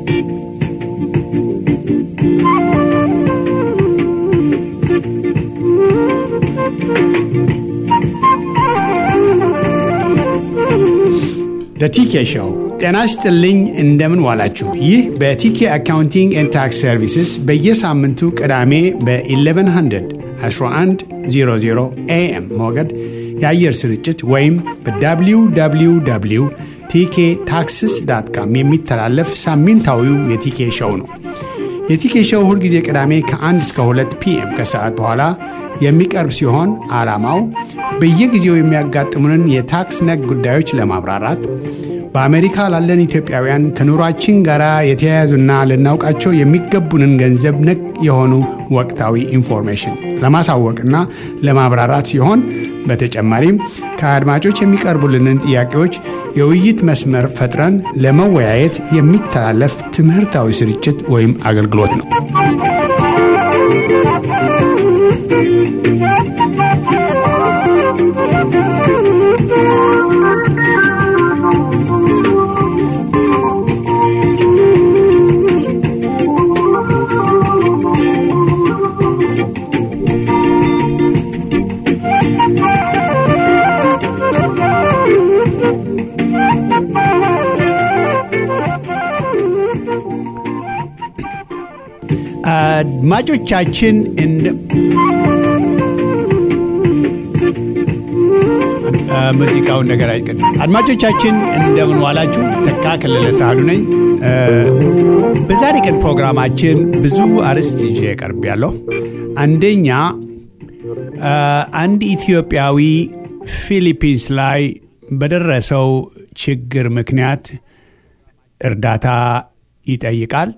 ቲኬ ሾው ጤና ይስጥልኝ። እንደምን ዋላችሁ? ይህ በቲኬ አካውንቲንግ ኤንድ ታክስ ሰርቪስስ በየሳምንቱ ቅዳሜ በ1100 1100 ኤኤም ሞገድ የአየር ስርጭት ወይም በwww ቲኬ ታክስስ ዳት ካም የሚተላለፍ ሳምንታዊው የቲኬ ሾው ነው። የቲኬ ሾው ሁልጊዜ ቅዳሜ ከ1 እስከ 2 ፒኤም ከሰዓት በኋላ የሚቀርብ ሲሆን ዓላማው በየጊዜው የሚያጋጥሙንን የታክስ ነክ ጉዳዮች ለማብራራት በአሜሪካ ላለን ኢትዮጵያውያን ከኑሯችን ጋር የተያያዙና ልናውቃቸው የሚገቡንን ገንዘብ ነክ የሆኑ ወቅታዊ ኢንፎርሜሽን ለማሳወቅና ለማብራራት ሲሆን በተጨማሪም ከአድማጮች የሚቀርቡልንን ጥያቄዎች የውይይት መስመር ፈጥረን ለመወያየት የሚተላለፍ ትምህርታዊ ስርጭት ወይም አገልግሎት ነው። አድማጮቻችን ሙዚቃውን ነገር አይቀድም። አድማጮቻችን እንደምን ዋላችሁ? ተካ ከለለ ሳህሉ ነኝ። በዛሬ ቀን ፕሮግራማችን ብዙ አርዕስት ይዤ ቀርብ ያለሁ አንደኛ አንድ ኢትዮጵያዊ ፊሊፒንስ ላይ በደረሰው ችግር ምክንያት እርዳታ ይጠይቃል።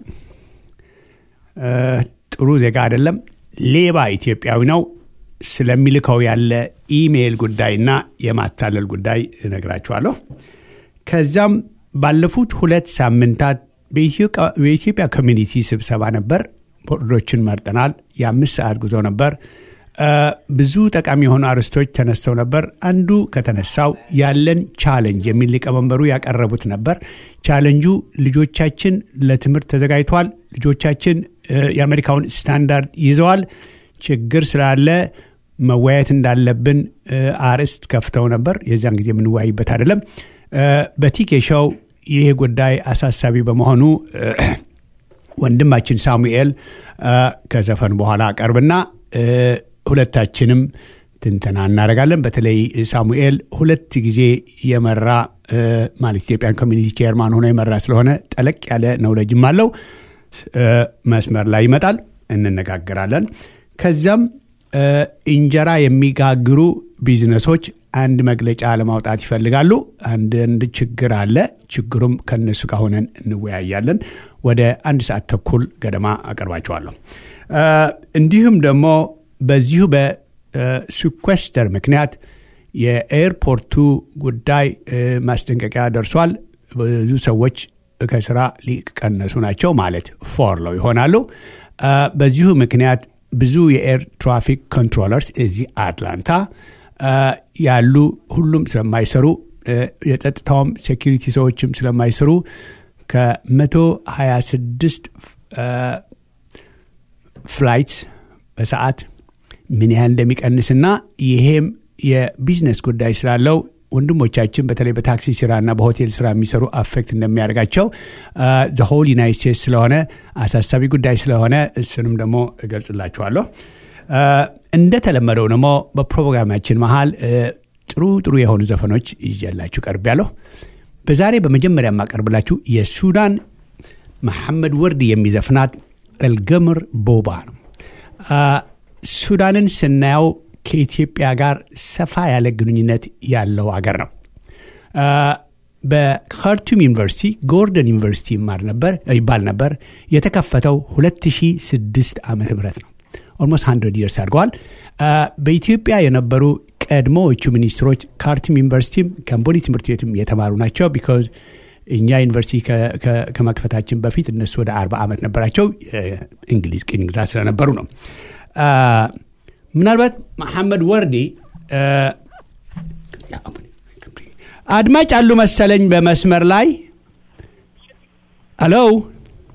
ጥሩ ዜጋ አይደለም፣ ሌባ ኢትዮጵያዊ ነው። ስለሚልከው ያለ ኢሜይል ጉዳይና የማታለል ጉዳይ እነግራችኋለሁ። ከዛም ባለፉት ሁለት ሳምንታት በኢትዮጵያ ኮሚኒቲ ስብሰባ ነበር። ቦርዶችን መርጠናል። የአምስት ሰዓት ጉዞ ነበር። ብዙ ጠቃሚ የሆኑ አርዕስቶች ተነስተው ነበር። አንዱ ከተነሳው ያለን ቻለንጅ የሚል ሊቀመንበሩ ያቀረቡት ነበር። ቻለንጁ ልጆቻችን ለትምህርት ተዘጋጅተዋል። ልጆቻችን የአሜሪካውን ስታንዳርድ ይዘዋል። ችግር ስላለ መወያየት እንዳለብን አርዕስት ከፍተው ነበር። የዚያን ጊዜ የምንወያይበት አይደለም። በቲኬ ሾው ይህ ጉዳይ አሳሳቢ በመሆኑ ወንድማችን ሳሙኤል ከዘፈን በኋላ ቀርብና ሁለታችንም ትንተና እናደርጋለን። በተለይ ሳሙኤል ሁለት ጊዜ የመራ ማለት ኢትዮጵያን ኮሚኒቲ ቼርማን ሆኖ የመራ ስለሆነ ጠለቅ ያለ ነውለጅም አለው። መስመር ላይ ይመጣል፣ እንነጋገራለን። ከዚያም እንጀራ የሚጋግሩ ቢዝነሶች አንድ መግለጫ ለማውጣት ይፈልጋሉ። አንዳንድ ችግር አለ። ችግሩም ከነሱ ጋር ሆነን እንወያያለን። ወደ አንድ ሰዓት ተኩል ገደማ አቀርባቸዋለሁ። እንዲሁም ደግሞ በዚሁ በሲኳስተር ምክንያት የኤርፖርቱ ጉዳይ ማስጠንቀቂያ ደርሷል። ብዙ ሰዎች ከስራ ሊቀነሱ ናቸው ማለት ፎርለው ይሆናሉ። በዚሁ ምክንያት ብዙ የኤር ትራፊክ ኮንትሮለርስ እዚህ አትላንታ ያሉ ሁሉም ስለማይሰሩ የጸጥታውም ሴኪሪቲ ሰዎችም ስለማይሰሩ ከ126 ፍላይትስ በሰዓት ምን ያህል እንደሚቀንስና ይሄም የቢዝነስ ጉዳይ ስላለው ወንድሞቻችን በተለይ በታክሲ ስራና በሆቴል ስራ የሚሰሩ አፌክት እንደሚያደርጋቸው ዘሆል ዩናይት ስቴትስ ስለሆነ አሳሳቢ ጉዳይ ስለሆነ እሱንም ደግሞ እገልጽላችኋለሁ። እንደተለመደው ደግሞ በፕሮግራማችን መሀል ጥሩ ጥሩ የሆኑ ዘፈኖች ይዤላችሁ ቀርብ ያለሁ። በዛሬ በመጀመሪያ የማቀርብላችሁ የሱዳን መሐመድ ወርድ የሚዘፍናት እልገምር ቦባ ነው። ሱዳንን ስናየው ከኢትዮጵያ ጋር ሰፋ ያለ ግንኙነት ያለው አገር ነው። በካርቱም ዩኒቨርሲቲ ጎርደን ዩኒቨርሲቲ ይማር ነበር ይባል ነበር። የተከፈተው 2006 ዓመተ ምህረት ነው። ኦልሞስት 100 ይርስ አድርገዋል። በኢትዮጵያ የነበሩ ቀድሞዎቹ ሚኒስትሮች ካርቱም ዩኒቨርሲቲም ከምቦኒ ትምህርት ቤትም የተማሩ ናቸው። ቢካዝ እኛ ዩኒቨርሲቲ ከመክፈታችን በፊት እነሱ ወደ 40 ዓመት ነበራቸው። እንግሊዝ ቅኝ ግዛት ስለነበሩ ነው። ምናልባት መሐመድ ወርዲ አድማጭ አሉ መሰለኝ በመስመር ላይ ሄሎ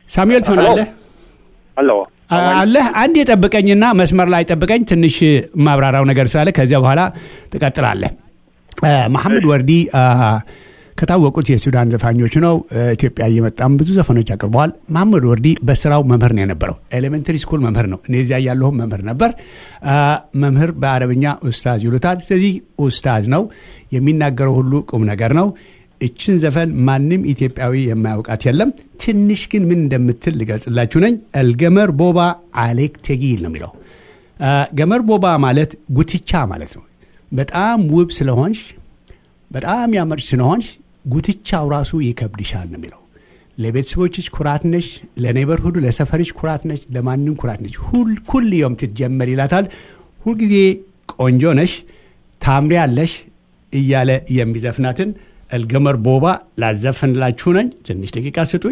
ሳሙኤል ትሆናለህ አሎ አለህ አንድ የጠብቀኝና መስመር ላይ ጠብቀኝ ትንሽ ማብራራው ነገር ስላለ ከዚያ በኋላ ትቀጥላለህ መሐመድ ወርዲ ከታወቁት የሱዳን ዘፋኞች ነው ኢትዮጵያ እየመጣም ብዙ ዘፈኖች አቅርበዋል መሐመድ ወርዲ በስራው መምህር ነው የነበረው ኤሌመንተሪ ስኩል መምህር ነው እኔ እዚያ ያለሁም መምህር ነበር መምህር በአረብኛ ኡስታዝ ይሉታል ስለዚህ ኡስታዝ ነው የሚናገረው ሁሉ ቁም ነገር ነው እችን ዘፈን ማንም ኢትዮጵያዊ የማያውቃት የለም ትንሽ ግን ምን እንደምትል ልገልጽላችሁ ነኝ እልገመር ቦባ አሌክ ተጊል ነው የሚለው ገመር ቦባ ማለት ጉትቻ ማለት ነው በጣም ውብ ስለሆንሽ በጣም ያመርች ስለሆንሽ ጉትቻው ራሱ ይከብድሻል ነው የሚለው ለቤተሰቦችሽ ኩራት ነሽ ለኔበርሁዱ ለሰፈርሽ ኩራት ነሽ ለማንም ኩራት ነሽ ሁል ዮም ትጀመር ይላታል ሁልጊዜ ቆንጆ ነሽ ታምሪ ያለሽ እያለ የሚዘፍናትን እልገመር ቦባ ላዘፍንላችሁ ነኝ ትንሽ ደቂቃ ስጡኝ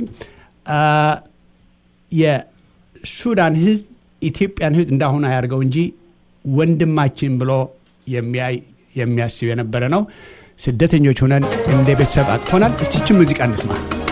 የሱዳን ህዝብ ኢትዮጵያን ህዝብ እንዳሁን አያርገው እንጂ ወንድማችን ብሎ የሚያይ የሚያስብ የነበረ ነው ስደተኞች ሆነን እንደ ቤተሰብ አቅፎናል እስቲችን ሙዚቃ እንስማ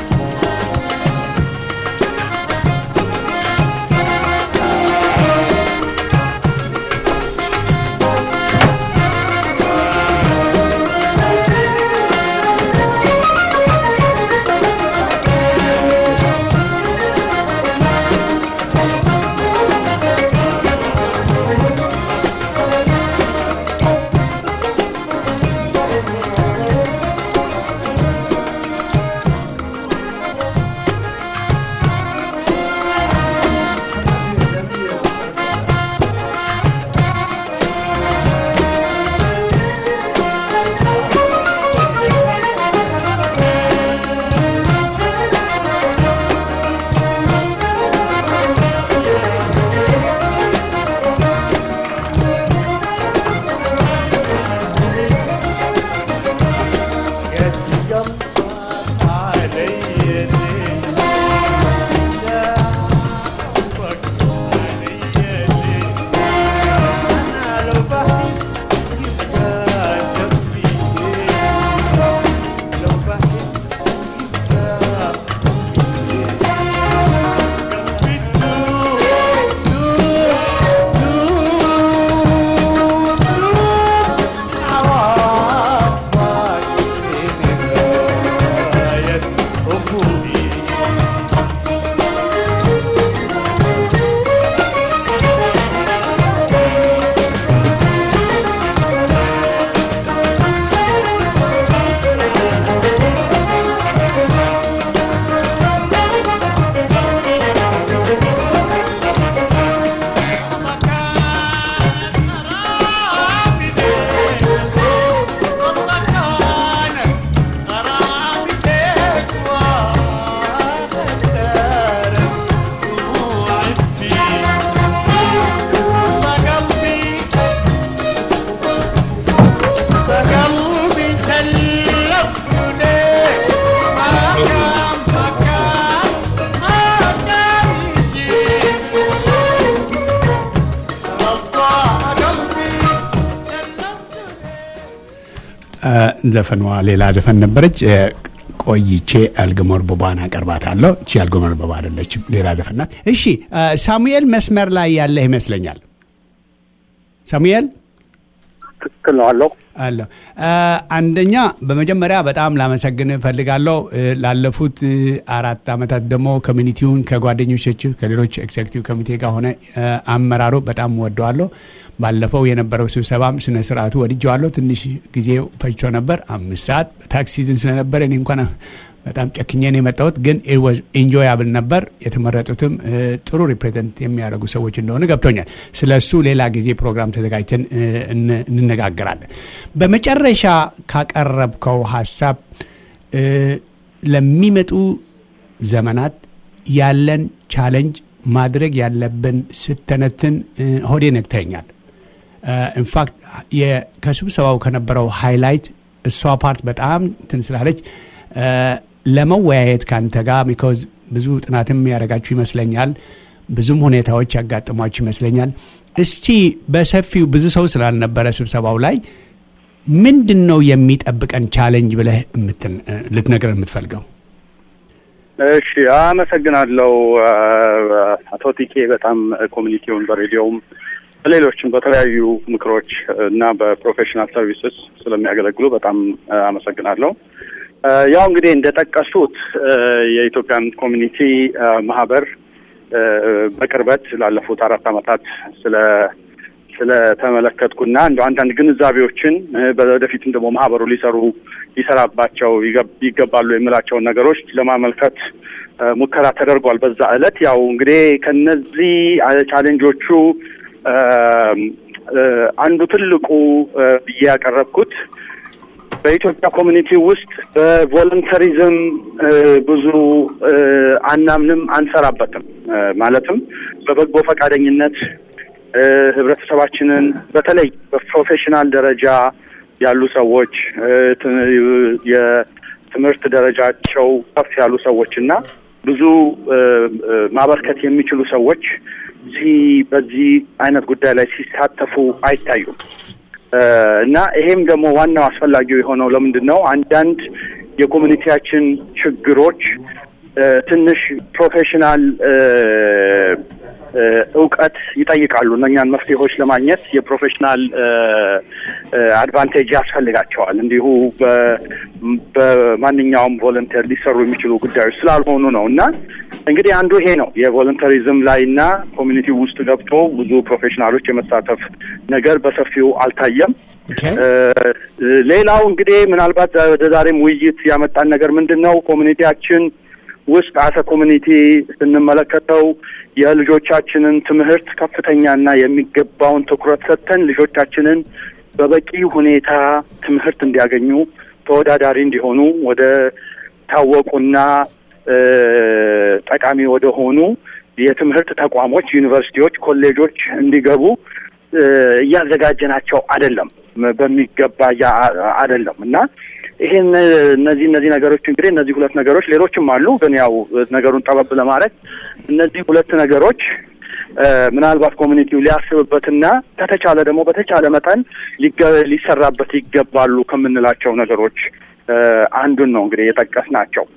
ዘፈኗ ሌላ ዘፈን ነበረች ቆይቼ አልግሞር ቦባን አቀርባታለሁ እቺ አልግሞር ቦባ አደለችም ሌላ ዘፈን ናት እሺ ሳሙኤል መስመር ላይ ያለህ ይመስለኛል ሳሙኤል ትክክል ነው አለው አለሁ አንደኛ በመጀመሪያ በጣም ላመሰግን እፈልጋለሁ ላለፉት አራት ዓመታት ደግሞ ኮሚኒቲውን ከጓደኞች ከሌሎች ኤግዜክቲቭ ኮሚቴ ጋር ሆነ አመራሩ በጣም ወደዋለሁ ባለፈው የነበረው ስብሰባም ስነ ስርዓቱ ወድጀዋለሁ ትንሽ ጊዜ ፈጅቶ ነበር አምስት ሰዓት ታክስ ሲዝን ስለነበረ እኔ እንኳን በጣም ጨክኘን የመጣሁት ግን ኢንጆያብል ነበር የተመረጡትም ጥሩ ሪፕሬዘንት የሚያደርጉ ሰዎች እንደሆነ ገብቶኛል ስለ እሱ ሌላ ጊዜ ፕሮግራም ተዘጋጅተን እንነጋገራለን በመጨረሻ ካቀረብከው ሀሳብ ለሚመጡ ዘመናት ያለን ቻለንጅ ማድረግ ያለብን ስተነትን ሆዴ ነግተኛል ኢንፋክት ከስብሰባው ከነበረው ሃይላይት እሷ ፓርት በጣም እንትን ስላለች ለመወያየት ከአንተ ጋር ቢኮዝ ብዙ ጥናትም ያደረጋችሁ ይመስለኛል ብዙም ሁኔታዎች ያጋጥሟችሁ ይመስለኛል እስቲ በሰፊው ብዙ ሰው ስላልነበረ ስብሰባው ላይ ምንድን ነው የሚጠብቀን ቻለንጅ ብለህ ልትነግረን የምትፈልገው እሺ አመሰግናለሁ አቶ ቲኬ በጣም ኮሚኒቲውን በሬዲዮም በሌሎችም በተለያዩ ምክሮች እና በፕሮፌሽናል ሰርቪስስ ስለሚያገለግሉ በጣም አመሰግናለሁ። ያው እንግዲህ እንደጠቀሱት የኢትዮጵያን ኮሚኒቲ ማህበር በቅርበት ላለፉት አራት ዓመታት ስለ ስለተመለከትኩና እንደ አንዳንድ ግንዛቤዎችን በወደፊትም ደግሞ ማህበሩ ሊሰሩ ሊሰራባቸው ይገባሉ የምላቸውን ነገሮች ለማመልከት ሙከራ ተደርጓል። በዛ ዕለት ያው እንግዲህ ከነዚህ ቻሌንጆቹ አንዱ ትልቁ ብዬ ያቀረብኩት በኢትዮጵያ ኮሚኒቲ ውስጥ በቮለንተሪዝም ብዙ አናምንም፣ አንሰራበትም። ማለትም በበጎ ፈቃደኝነት ህብረተሰባችንን በተለይ በፕሮፌሽናል ደረጃ ያሉ ሰዎች የትምህርት ደረጃቸው ከፍ ያሉ ሰዎች እና ብዙ ማበርከት የሚችሉ ሰዎች እዚህ በዚህ አይነት ጉዳይ ላይ ሲሳተፉ አይታዩም እና ይሄም ደግሞ ዋናው አስፈላጊው የሆነው ለምንድን ነው? አንዳንድ የኮሚኒቲያችን ችግሮች ትንሽ ፕሮፌሽናል እውቀት ይጠይቃሉ። እነኛን መፍትሄዎች ለማግኘት የፕሮፌሽናል አድቫንቴጅ ያስፈልጋቸዋል። እንዲሁ በማንኛውም ቮለንተር ሊሰሩ የሚችሉ ጉዳዮች ስላልሆኑ ነው እና እንግዲህ አንዱ ይሄ ነው የቮለንተሪዝም ላይ እና ኮሚኒቲ ውስጥ ገብቶ ብዙ ፕሮፌሽናሎች የመሳተፍ ነገር በሰፊው አልታየም። ሌላው እንግዲህ ምናልባት ወደ ዛሬም ውይይት ያመጣን ነገር ምንድን ነው ኮሚኒቲያችን ውስጥ አሰ ኮሚኒቲ ስንመለከተው የልጆቻችንን ትምህርት ከፍተኛና የሚገባውን ትኩረት ሰጥተን ልጆቻችንን በበቂ ሁኔታ ትምህርት እንዲያገኙ ተወዳዳሪ እንዲሆኑ ወደ ታወቁና ጠቃሚ ወደ ሆኑ የትምህርት ተቋሞች፣ ዩኒቨርሲቲዎች፣ ኮሌጆች እንዲገቡ እያዘጋጀናቸው አይደለም፣ በሚገባ አይደለም እና ይሄን እነዚህ እነዚህ ነገሮች እንግዲህ እነዚህ ሁለት ነገሮች ሌሎችም አሉ፣ ግን ያው ነገሩን ጠበብ ለማድረግ እነዚህ ሁለት ነገሮች ምናልባት ኮሚኒቲው ሊያስብበትና ከተቻለ ደግሞ በተቻለ መጠን ሊሰራበት ይገባሉ ከምንላቸው ነገሮች አንዱን ነው እንግዲህ የጠቀስናቸው።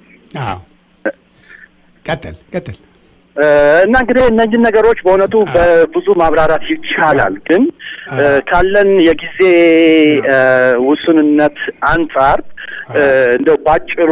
ቀጥል ቀጥል። እና እንግዲህ እነዚህን ነገሮች በእውነቱ በብዙ ማብራራት ይቻላል፣ ግን ካለን የጊዜ ውሱንነት አንጻር እንደው ባጭሩ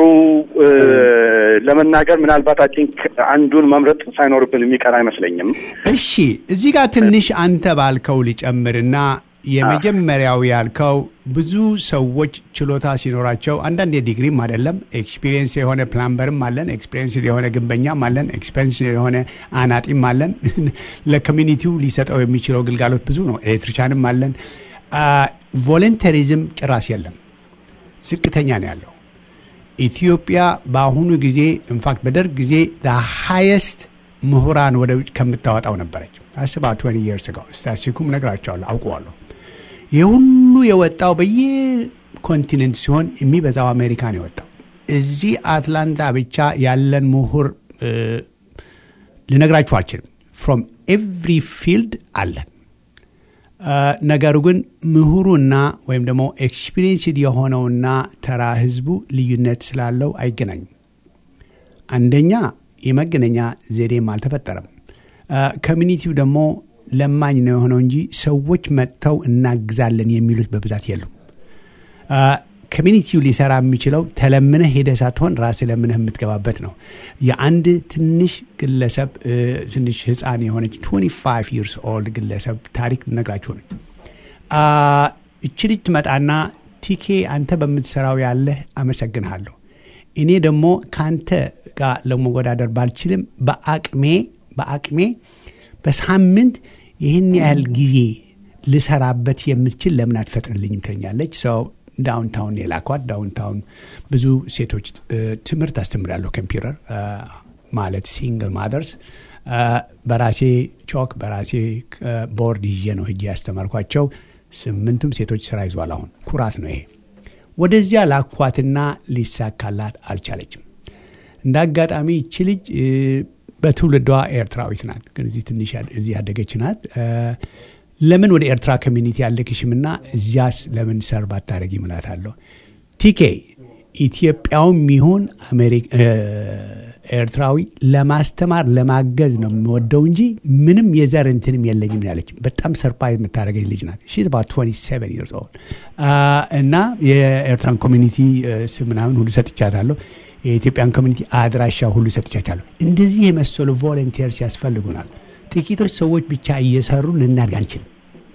ለመናገር ምናልባት አይ ቲንክ አንዱን መምረጥ ሳይኖርብን የሚቀር አይመስለኝም። እሺ፣ እዚህ ጋር ትንሽ አንተ ባልከው ሊጨምርና የመጀመሪያው ያልከው ብዙ ሰዎች ችሎታ ሲኖራቸው አንዳንድ የዲግሪም አይደለም ኤክስፒሪየንስ የሆነ ፕላምበርም አለን፣ ኤክስፒሪየንስ የሆነ ግንበኛም አለን፣ ኤክስፒሪየንስ የሆነ አናጢም አለን። ለኮሚኒቲው ሊሰጠው የሚችለው ግልጋሎት ብዙ ነው። ኤሌክትሪሻንም አለን። ቮለንተሪዝም ጭራሽ የለም፣ ዝቅተኛ ነው ያለው። ኢትዮጵያ በአሁኑ ጊዜ ኢንፋክት በደርግ ጊዜ ሃየስት ምሁራን ወደ ውጭ ከምታወጣው ነበረች። አስባ ትወኒ የርስ ጋር ስታሲኩም ነግራቸዋለሁ፣ አውቀዋለሁ። ይህ ሁሉ የወጣው በየኮንቲኔንት ሲሆን የሚበዛው አሜሪካ ነው የወጣው። እዚህ አትላንታ ብቻ ያለን ምሁር ልነግራችሁ አልችልም። ፍሮም ኤቭሪ ፊልድ አለን። ነገሩ ግን ምሁሩና ወይም ደግሞ ኤክስፒሪየንስድ የሆነውና ተራ ህዝቡ ልዩነት ስላለው አይገናኙም። አንደኛ የመገናኛ ዘዴም አልተፈጠረም። ኮሚኒቲው ደግሞ ለማኝ ነው የሆነው እንጂ ሰዎች መጥተው እናግዛለን የሚሉት በብዛት የሉም። ኮሚኒቲው ሊሰራ የሚችለው ተለምነህ ሄደህ ሳትሆን ራስህ ለምነህ የምትገባበት ነው። የአንድ ትንሽ ግለሰብ ትንሽ ህፃን የሆነች 25 ይርስ ኦልድ ግለሰብ ታሪክ ነግራችሁ ነው። እች ልጅ ትመጣና ቲኬ አንተ በምትሰራው ያለህ አመሰግንሃለሁ እኔ ደግሞ ከአንተ ጋር ለመወዳደር ባልችልም በአቅሜ በአቅሜ በሳምንት ይህን ያህል ጊዜ ልሰራበት የምትችል ለምን አትፈጥርልኝም ትለኛለች። ሰው ዳውንታውን የላኳት ዳውንታውን ብዙ ሴቶች ትምህርት አስተምራለሁ። ኮምፒውተር ማለት ሲንግል ማደርስ በራሴ ቾክ በራሴ ቦርድ ይዤ ነው ሂጄ ያስተማርኳቸው። ስምንቱም ሴቶች ስራ ይዟል። አሁን ኩራት ነው ይሄ። ወደዚያ ላኳትና ሊሳካላት አልቻለችም። እንደ አጋጣሚ ይቺ ልጅ በትውልዷ ኤርትራዊት ናት፣ ግን እዚህ ትንሽ እዚህ ያደገች ናት። ለምን ወደ ኤርትራ ኮሚኒቲ ያለክሽምና እዚያስ ለምን ሰርብ አታደረጊ እላታለሁ። ቲኬ ኢትዮጵያውም ይሁን ኤርትራዊ ለማስተማር ለማገዝ ነው የምወደው እንጂ ምንም የዘር እንትንም የለኝም ያለች በጣም ሰርፕራይዝ የምታደርገኝ ልጅ ናት። ሺ ባት 27 ይርስ ኦልድ እና የኤርትራን ኮሚኒቲ ስም ምናምን ሁሉ ሰጥቻታለሁ። የኢትዮጵያን ኮሚኒቲ አድራሻ ሁሉ ሰጥቻታለሁ። እንደዚህ የመሰሉ ቮለንቲርስ ያስፈልጉናል። ጥቂቶች ሰዎች ብቻ እየሰሩ ልናድግ አንችልም።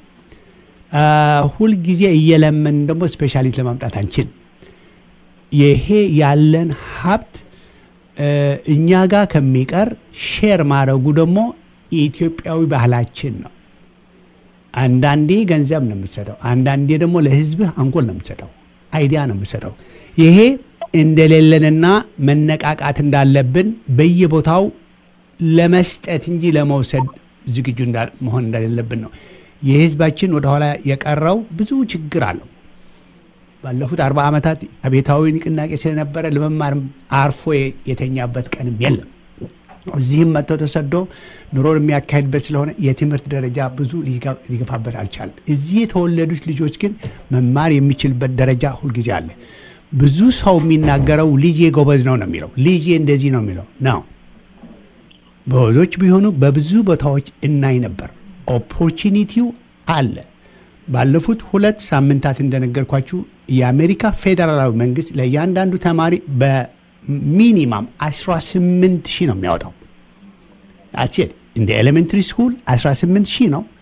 ሁልጊዜ እየለመን ደግሞ ስፔሻሊት ለማምጣት አንችልም። ይሄ ያለን ሀብት እኛ ጋር ከሚቀር ሼር ማድረጉ ደግሞ የኢትዮጵያዊ ባህላችን ነው። አንዳንዴ ገንዘብ ነው የምትሰጠው፣ አንዳንዴ ደግሞ ለህዝብህ አንጎል ነው የምትሰጠው፣ አይዲያ ነው የምትሰጠው። ይሄ እንደሌለንና መነቃቃት እንዳለብን በየቦታው ለመስጠት እንጂ ለመውሰድ ዝግጁ መሆን እንደሌለብን ነው። የህዝባችን ወደኋላ የቀረው ብዙ ችግር አለው። ባለፉት አርባ ዓመታት አቤታዊ ንቅናቄ ስለነበረ ለመማር አርፎ የተኛበት ቀንም የለም። እዚህም መጥቶ ተሰዶ ኑሮን የሚያካሄድበት ስለሆነ የትምህርት ደረጃ ብዙ ሊገፋበት አልቻለም። እዚህ የተወለዱት ልጆች ግን መማር የሚችልበት ደረጃ ሁልጊዜ አለ። ብዙ ሰው የሚናገረው ልጄ ጎበዝ ነው ነው የሚለው ልጄ እንደዚህ ነው የሚለው ነው። ብዙዎች ቢሆኑ በብዙ ቦታዎች እናይ ነበር። ኦፖርቹኒቲው አለ። ባለፉት ሁለት ሳምንታት እንደነገርኳችሁ የአሜሪካ ፌዴራላዊ መንግስት ለእያንዳንዱ ተማሪ በሚኒማም 18 ሺህ ነው የሚያወጣው። አሴት እንደ ኤሌመንትሪ ስኩል 18 ሺህ ነው።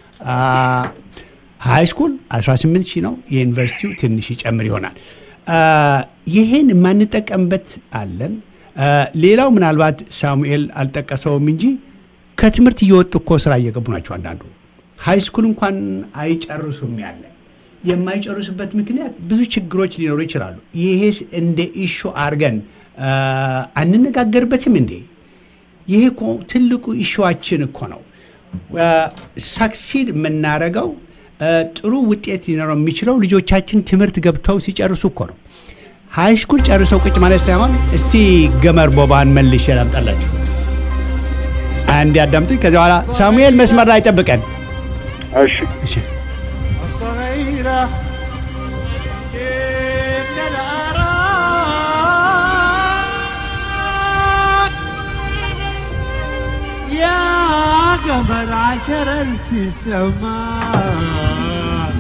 ሃይ ስኩል 18 ሺህ ነው። የዩኒቨርሲቲው ትንሽ ይጨምር ይሆናል። ይህን የማንጠቀምበት አለን። ሌላው ምናልባት ሳሙኤል አልጠቀሰውም እንጂ ከትምህርት እየወጡ እኮ ስራ እየገቡ ናቸው። አንዳንዱ ሃይ ስኩል እንኳን አይጨርሱም ያለ የማይጨርሱበት ምክንያት ብዙ ችግሮች ሊኖሩ ይችላሉ። ይሄስ እንደ ኢሹ አድርገን አንነጋገርበትም እንዴ? ይሄ እኮ ትልቁ ኢሹዋችን እኮ ነው። ሳክሲድ የምናደርገው ጥሩ ውጤት ሊኖረው የሚችለው ልጆቻችን ትምህርት ገብተው ሲጨርሱ እኮ ነው። ሃይ ስኩል ጨርሰው ቁጭ ማለት ሳይሆን እስቲ ገመር ቦባን መልሼ ላምጣላችሁ። አንድ ያዳምጡኝ። ከዚ በኋላ ሳሙኤል መስመር ላይ ጠብቀን። እሺ صغيرة إن الأراك يا قمر عشر ألف سماء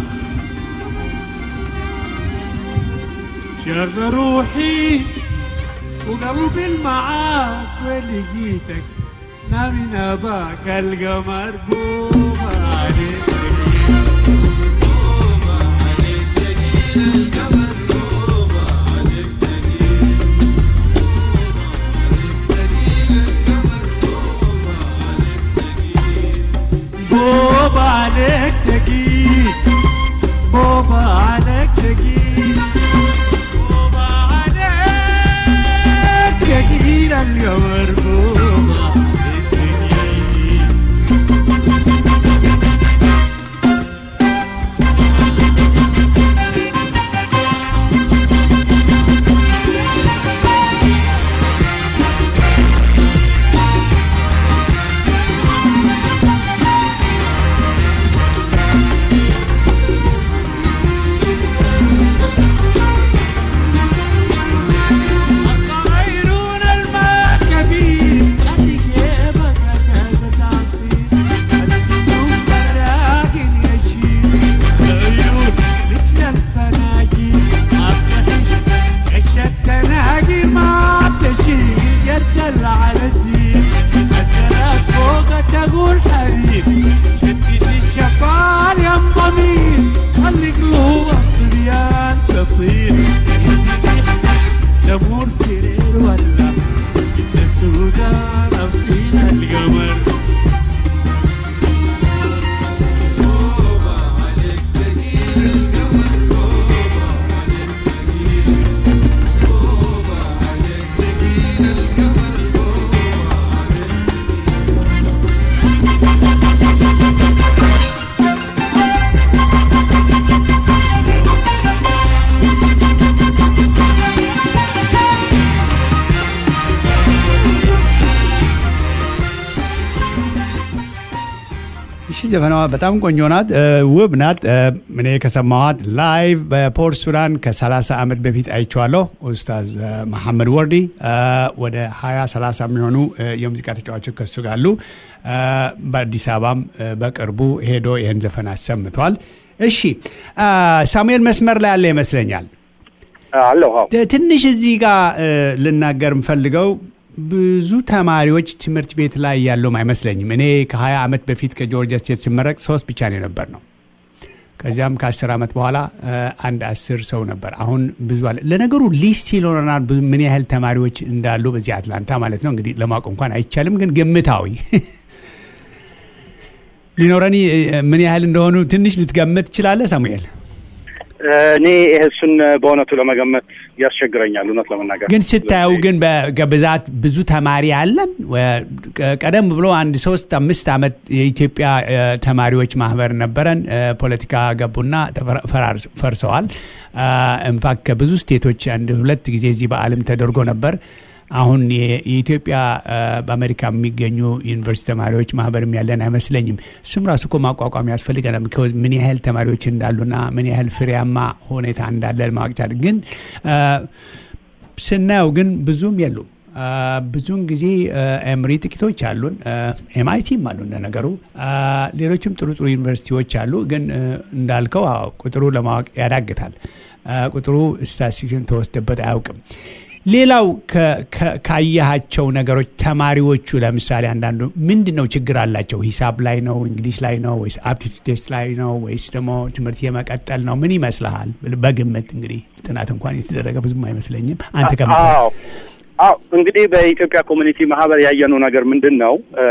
شر روحي وقلبي المعاك ولقيتك نامي نباك القمر قوم عليك بوبا عليك تقيل بوبا عليك تقيل بوبا عليك تقيل القمر بوبا الدنيا الصغيرون الماء كبير اللي جيبك كاسة عصير السنون براكن يشيل العيون مثل الفناجيل ما بتعيش كش التناجي ما بتشيل يرجل على الزين الثلاث فوق تقول حبيب شدد الشفال يا ضمير خلي قلوب الصبيان تطير نمور كرير ولا إن السودان أصيل القمر ዘፈናዋ በጣም ቆንጆ ናት፣ እ፣ ውብ ናት። እ፣ እኔ ከሰማኋት ላይቭ በፖርት ሱዳን ከ30 ዓመት በፊት አይቼዋለሁ። ኡስታዝ እ፣ መሐመድ ወርዲ እ፣ ወደ 20 30 የሚሆኑ እ፣ የሙዚቃ ተጫዋቾች ከሱ ጋር አሉ። እ፣ በአዲስ አበባም እ፣ በቅርቡ ሄዶ ይህን ዘፈን አሰምቷል። እሺ እ፣ ሳሙኤል መስመር ላይ ያለ ይመስለኛል። አለሁ አዎ ት- ትንሽ እዚህ ጋር እ፣ ልናገር የምፈልገው ብዙ ተማሪዎች ትምህርት ቤት ላይ ያለውም አይመስለኝም። እኔ ከ20 ዓመት በፊት ከጆርጂያ ስቴት ስመረቅ ሶስት ብቻ ነው የነበር ነው። ከዚያም ከ10 ዓመት በኋላ እ፣ አንድ አስር ሰው ነበር። አሁን ብዙ አለ። ለነገሩ ሊስት ይኖረናል ብዙ- ምን ያህል ተማሪዎች እንዳሉ በዚህ አትላንታ ማለት ነው። እንግዲህ ለማወቅ እንኳን አይቻልም፣ ግን ግምታዊ ሊኖረን እ፣ ምን ያህል እንደሆኑ ትንሽ ልትገምት ትችላለህ ሳሙኤል? እኔ እሱን በእውነቱ ለመገመት ያስቸግረኛል እውነት ለመናገር ግን ስታየው ግን በብዛት ብዙ ተማሪ አለን። ወ- ቀ- ቀደም ብሎ አንድ ሶስት አምስት ዓመት የኢትዮጵያ እ፣ ተማሪዎች ማህበር ነበረን። እ፣ ፖለቲካ ገቡና ተፈራ- ፈራር- ፈርሰዋል። ኢንፋክት ከብዙ ስቴቶች አንድ ሁለት ጊዜ እዚህ በዓለም ተደርጎ ነበር። አሁን የ- የኢትዮጵያ እ፣ በአሜሪካ የሚገኙ ዩኒቨርሲቲ ተማሪዎች ማህበርም ያለን አይመስለኝም። እሱም ራሱ እኮ ማቋቋም ያስፈልገናል። because ምን ያህል ተማሪዎች እንዳሉና ምን ያህል ፍሬያማ ሁኔታ እንዳለ ማወቅ ይቻላል። ግን እ፣ ስናየው ግን ብዙም የሉም። አ፣ ብዙውን ጊዜ ኤምሪ ጥቂቶች አሉን፣ ኤምአይቲም አሉ እንደነገሩ፣ አ፣ ሌሎችም ጥሩ ጥሩ ዩኒቨርሲቲዎች አሉ። ግን እ፣ እንዳልከው አዎ፣ ቁጥሩ ለማወቅ ያዳግታል። አ፣ ቁጥሩ ስታቲስቲክስን ተወስደበት አያውቅም። ሌላው ከ- ከ- ካየሃቸው ነገሮች ተማሪዎቹ ለምሳሌ አንዳንዱ ምንድን ነው ችግር አላቸው? ሂሳብ ላይ ነው፣ እንግሊሽ ላይ ነው ወይስ አፕቲቱድ ቴስት ላይ ነው ወይስ ደግሞ ትምህርት የመቀጠል ነው? ምን ይመስልሃል? በግምት እንግዲህ ጥናት እንኳን የተደረገ ብዙም አይመስለኝም። አንተ ከም አዎ አዎ እንግዲህ በኢትዮጵያ ኮሚኒቲ ማህበር ያየነው ነገር ምንድን ነው? እ፣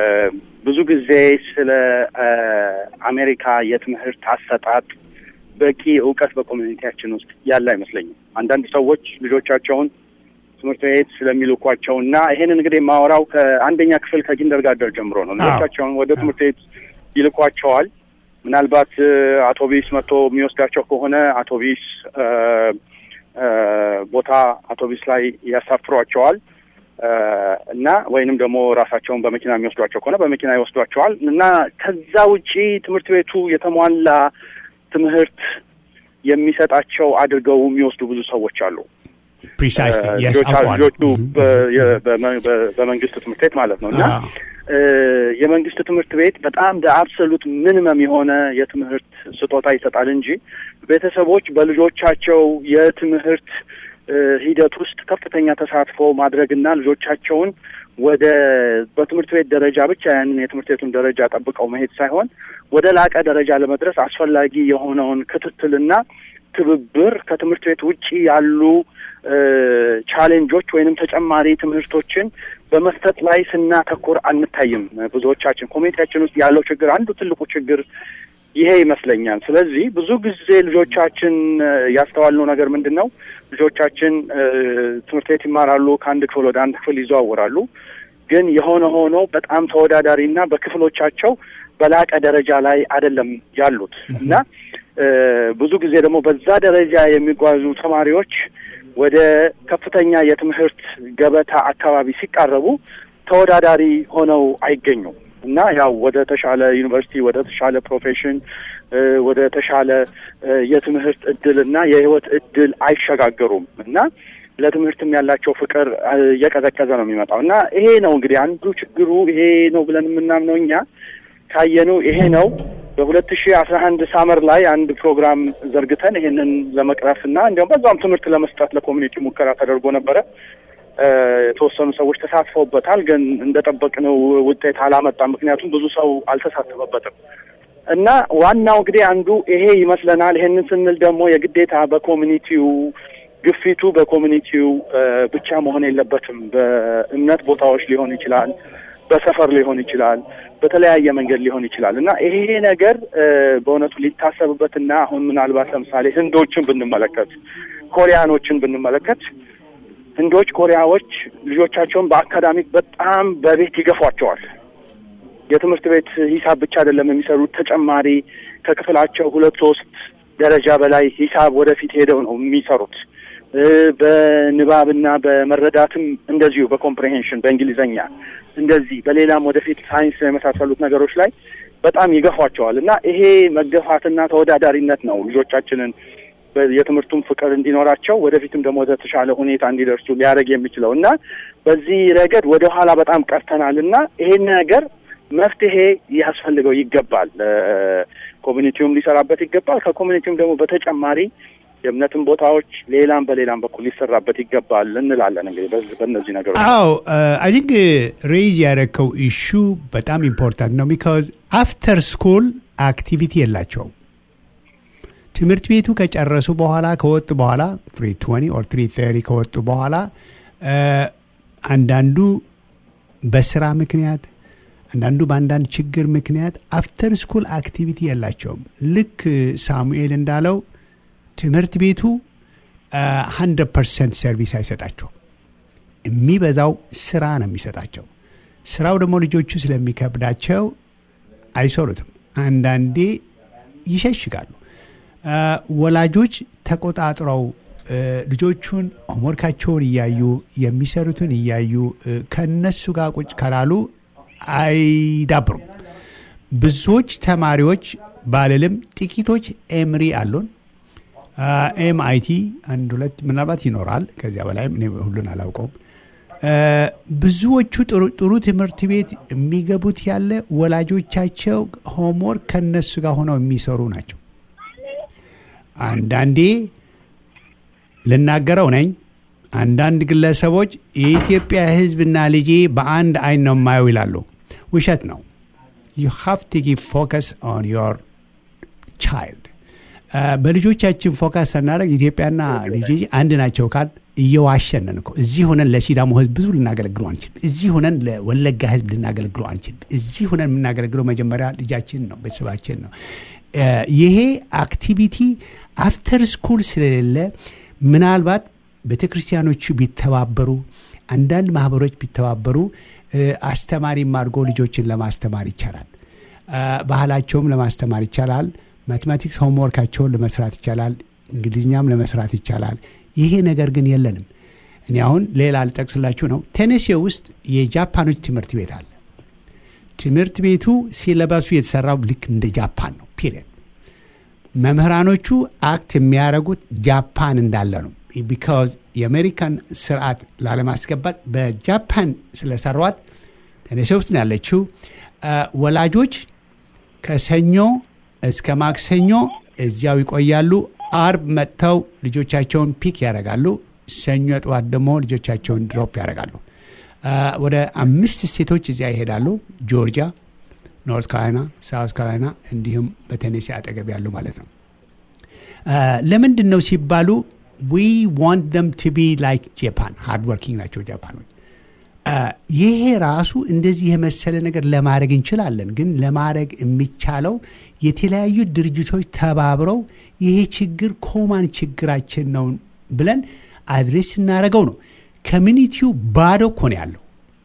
ብዙ ጊዜ ስለ እ፣ አሜሪካ የትምህርት አሰጣጥ በቂ እውቀት በኮሚኒቲያችን ውስጥ ያለ አይመስለኝም። አንዳንድ ሰዎች ልጆቻቸውን ትምህርት ቤት ስለሚልኳቸው እና ይሄንን እንግዲህ የማወራው ከአንደኛ ክፍል ከኪንደርጋርደን ጀምሮ ነው። ልጆቻቸውን ወደ ትምህርት ቤት ይልኳቸዋል። ምናልባት እ፣ አውቶቢስ መጥቶ የሚወስዳቸው ከሆነ አውቶቢስ እ፣ እ፣ ቦታ አውቶቢስ ላይ ያሳፍሯቸዋል እ፣ እና ወይንም ደግሞ ራሳቸውን በመኪና የሚወስዷቸው ከሆነ በመኪና ይወስዷቸዋል እና ከዛ ውጪ ትምህርት ቤቱ የተሟላ ትምህርት የሚሰጣቸው አድርገው የሚወስዱ ብዙ ሰዎች አሉ። ፕሪሳይስሊ እ፣ የስ ልጆቻ- አውቀዋለሁ። ልጆቹ በ- የ- በመ- በ- በመንግስት ትምህርት ቤት ማለት ነው እና አዎ። እ፣ የመንግስት ትምህርት ቤት በጣም በአብሶሉት ሚኒመም የሆነ የትምህርት ስጦታ ይሰጣል እንጂ ቤተሰቦች በልጆቻቸው የትምህርት እ፣ ሂደት ውስጥ ከፍተኛ ተሳትፎ ማድረግና ልጆቻቸውን ወደ በትምህርት ቤት ደረጃ ብቻ ያንን የትምህርት ቤቱን ደረጃ ጠብቀው መሄድ ሳይሆን ወደ ላቀ ደረጃ ለመድረስ አስፈላጊ የሆነውን ክትትልና ትብብር ከትምህርት ቤት ውጪ ያሉ እ፣ ቻሌንጆች ወይንም ተጨማሪ ትምህርቶችን በመስጠት ላይ ስናተኩር አንታይም። ብዙዎቻችን ኮሚኒቲያችን ውስጥ ያለው ችግር አንዱ ትልቁ ችግር ይሄ ይመስለኛል። ስለዚህ ብዙ ጊዜ ልጆቻችን እ፣ ያስተዋልነው ነገር ምንድን ነው? ልጆቻችን እ፣ ትምህርት ቤት ይማራሉ፣ ከአንድ ክፍል ወደ አንድ ክፍል ይዘዋወራሉ። ግን የሆነ ሆኖ በጣም ተወዳዳሪና በክፍሎቻቸው በላቀ ደረጃ ላይ አይደለም ያሉት እና እ፣ ብዙ ጊዜ ደግሞ በዛ ደረጃ የሚጓዙ ተማሪዎች ወደ ከፍተኛ የትምህርት ገበታ አካባቢ ሲቃረቡ ተወዳዳሪ ሆነው አይገኙም እና ያው ወደ ተሻለ ዩኒቨርሲቲ ወደ ተሻለ ፕሮፌሽን እ፣ ወደ ተሻለ እ፣ የትምህርት እድል እና የህይወት እድል አይሸጋገሩም እና ለትምህርትም ያላቸው ፍቅር እ፣ እየቀዘቀዘ ነው የሚመጣው እና ይሄ ነው እንግዲህ አንዱ ችግሩ ይሄ ነው ብለን የምናምነው እኛ ካየነው ይሄ ነው። በሁለት ሺህ አስራ አንድ ሳመር ላይ አንድ ፕሮግራም ዘርግተን ይሄንን ለመቅረፍ እና እንዲያውም በዛም ትምህርት ለመስጠት ለኮሚኒቲ ሙከራ ተደርጎ ነበረ። እ፣ የተወሰኑ ሰዎች ተሳትፈውበታል፣ ግን እንደጠበቅነው ውጤት አላመጣም። ምክንያቱም ብዙ ሰው አልተሳተፈበትም እና ዋናው እንግዲህ አንዱ ይሄ ይመስለናል። ይሄንን ስንል ደግሞ የግዴታ በኮሚኒቲው ግፊቱ በኮሚኒቲው እ፣ ብቻ መሆን የለበትም። በእምነት ቦታዎች ሊሆን ይችላል፣ በሰፈር ሊሆን ይችላል፣ በተለያየ መንገድ ሊሆን ይችላል እና ይሄ ነገር እ፣ በእውነቱ ሊታሰብበትና አሁን ምናልባት ለምሳሌ ህንዶችን ብንመለከት፣ ኮሪያኖችን ብንመለከት ህንዶች፣ ኮሪያዎች ልጆቻቸውን በአካዳሚክ በጣም በቤት ይገፏቸዋል። የትምህርት ቤት ሂሳብ ብቻ አይደለም የሚሰሩት፣ ተጨማሪ ከክፍላቸው ሁለት ሶስት ደረጃ በላይ ሂሳብ ወደፊት ሄደው ነው የሚሰሩት። እ፣ በንባብና በመረዳትም እንደዚሁ በኮምፕሬሄንሽን በእንግሊዘኛ እንደዚህ በሌላም ወደፊት ሳይንስ የመሳሰሉት ነገሮች ላይ በጣም ይገፏቸዋል እና ይሄ መገፋትና ተወዳዳሪነት ነው ልጆቻችንን በ- የትምህርቱን ፍቅር እንዲኖራቸው ወደፊትም ደግሞ ወደ ተሻለ ሁኔታ እንዲደርሱ ሊያደርግ የሚችለው እና በዚህ ረገድ ወደ ኋላ በጣም ቀርተናል እና ይሄን ነገር መፍትሄ ያስፈልገው ይገባል። እ፣ ኮሚኒቲውም ሊሰራበት ይገባል። ከኮሚኒቲውም ደግሞ በተጨማሪ የእምነትን ቦታዎች ሌላም በሌላም በኩል ሊሰራበት ይገባል እንላለን። እንግዲህ በዚህ- በእነዚህ ነገሮች አዎ አይ ቲንክ ሬይዝ ያደረግከው ኢሹ በጣም ኢምፖርታንት ነው። ቢካዝ አፍተር ስኩል አክቲቪቲ የላቸውም። ትምህርት ቤቱ ከጨረሱ በኋላ ከወጡ በኋላ ፍሪ ትወኒ ኦር ትሪ ተሪ ከወጡ በኋላ እ፣ አንዳንዱ በስራ ምክንያት አንዳንዱ በአንዳንድ ችግር ምክንያት አፍተር ስኩል አክቲቪቲ የላቸውም። ልክ ሳሙኤል እንዳለው ትምህርት ቤቱ ሀንድረድ ፐርሰንት ሰርቪስ አይሰጣቸውም። የሚበዛው ስራ ነው የሚሰጣቸው። ስራው ደግሞ ልጆቹ ስለሚከብዳቸው አይሰሩትም። አንዳንዴ ይሸሽጋሉ። አ፣ ወላጆች ተቆጣጥረው እ፣ ልጆቹን ሆምወርካቸውን እያዩ የሚሰሩትን እያዩ እ፣ ከነሱ ጋር ቁጭ ካላሉ አይዳብሩም። ብዙዎች ተማሪዎች ባልልም ጥቂቶች ኤምሪ አሉን ኤምአይቲ አንድ ሁለት ምናልባት ይኖራል። ከዚያ በላይም እኔ ሁሉን አላውቀውም። እ፣ ብዙዎቹ ጥሩ ጥሩ ትምህርት ቤት የሚገቡት ያለ ወላጆቻቸው ሆምወርክ ከነሱ ጋር ሆነው የሚሰሩ ናቸው። አንዳንዴ ልናገረው ነኝ። አንዳንድ ግለሰቦች የኢትዮጵያ ሕዝብና ልጄ በአንድ አይን ነው የማየው ይላሉ። ውሸት ነው። ዩ ሃቭ ቱ ጊቭ ፎከስ ኦን ዮር ቻይልድ በልጆቻችን ፎካስ ስናደርግ ኢትዮጵያና ልጅ አንድ ናቸው ካል እየዋሸንን እኮ እዚህ ሆነን ለሲዳሞ ህዝብ ብዙ ልናገለግሉ አንችልም። እዚህ ሆነን ለወለጋ ህዝብ ልናገለግሉ አንችልም። እዚህ ሆነን የምናገለግለው መጀመሪያ ልጃችን ነው፣ ቤተሰባችን ነው። እ፣ ይሄ አክቲቪቲ አፍተር ስኩል ስለሌለ ምናልባት ቤተ ክርስቲያኖቹ ቢተባበሩ፣ አንዳንድ ማህበሮች ቢተባበሩ እ፣ አስተማሪም አድርጎ ልጆችን ለማስተማር ይቻላል። እ፣ ባህላቸውም ለማስተማር ይቻላል። ማቴማቲክስ ሆምወርካቸውን ለመስራት ይቻላል። እንግሊዝኛም ለመስራት ይቻላል። ይሄ ነገር ግን የለንም። እኔ አሁን ሌላ አልጠቅስላችሁ ነው። ቴኔሴ ውስጥ የጃፓኖች ትምህርት ቤት አለ። ትምህርት ቤቱ ሲለበሱ የተሰራው ልክ እንደ ጃፓን ነው። ፒሪየድ መምህራኖቹ አክት የሚያደርጉት ጃፓን እንዳለ ነው። ቢካዝ የአሜሪካን ስርዓት ላለማስገባት በጃፓን ስለሰሯት ቴኔሴ ውስጥ ነው ያለችው። አ፣ ወላጆች ከሰኞ እስከ ማክሰኞ እዚያው ይቆያሉ። አርብ መጥተው ልጆቻቸውን ፒክ ያደርጋሉ። ሰኞ ጠዋት ደግሞ ልጆቻቸውን ድሮፕ ያደርጋሉ። አ፣ ወደ አምስት ስቴቶች እዚያ ይሄዳሉ። ጆርጂያ፣ ኖርት ካሮላይና፣ ሳውት ካሮላይና እንዲሁም በቴኔሲ አጠገብ ያሉ ማለት ነው። አ፣ ለምንድን ነው ሲባሉ ዊ ዋንት ደም ቱ ቢ ላይክ ጃፓን ሃርድ ወርኪንግ ናቸው ጃፓኖች። አ፣ ይሄ ራሱ እንደዚህ የመሰለ ነገር ለማድረግ እንችላለን። ግን ለማድረግ የሚቻለው የተለያዩ ድርጅቶች ተባብረው ይሄ ችግር ኮማን ችግራችን ነው ብለን አድሬስ ስናደርገው ነው። ኮሚኒቲው ባዶ እኮ ነው ያለው።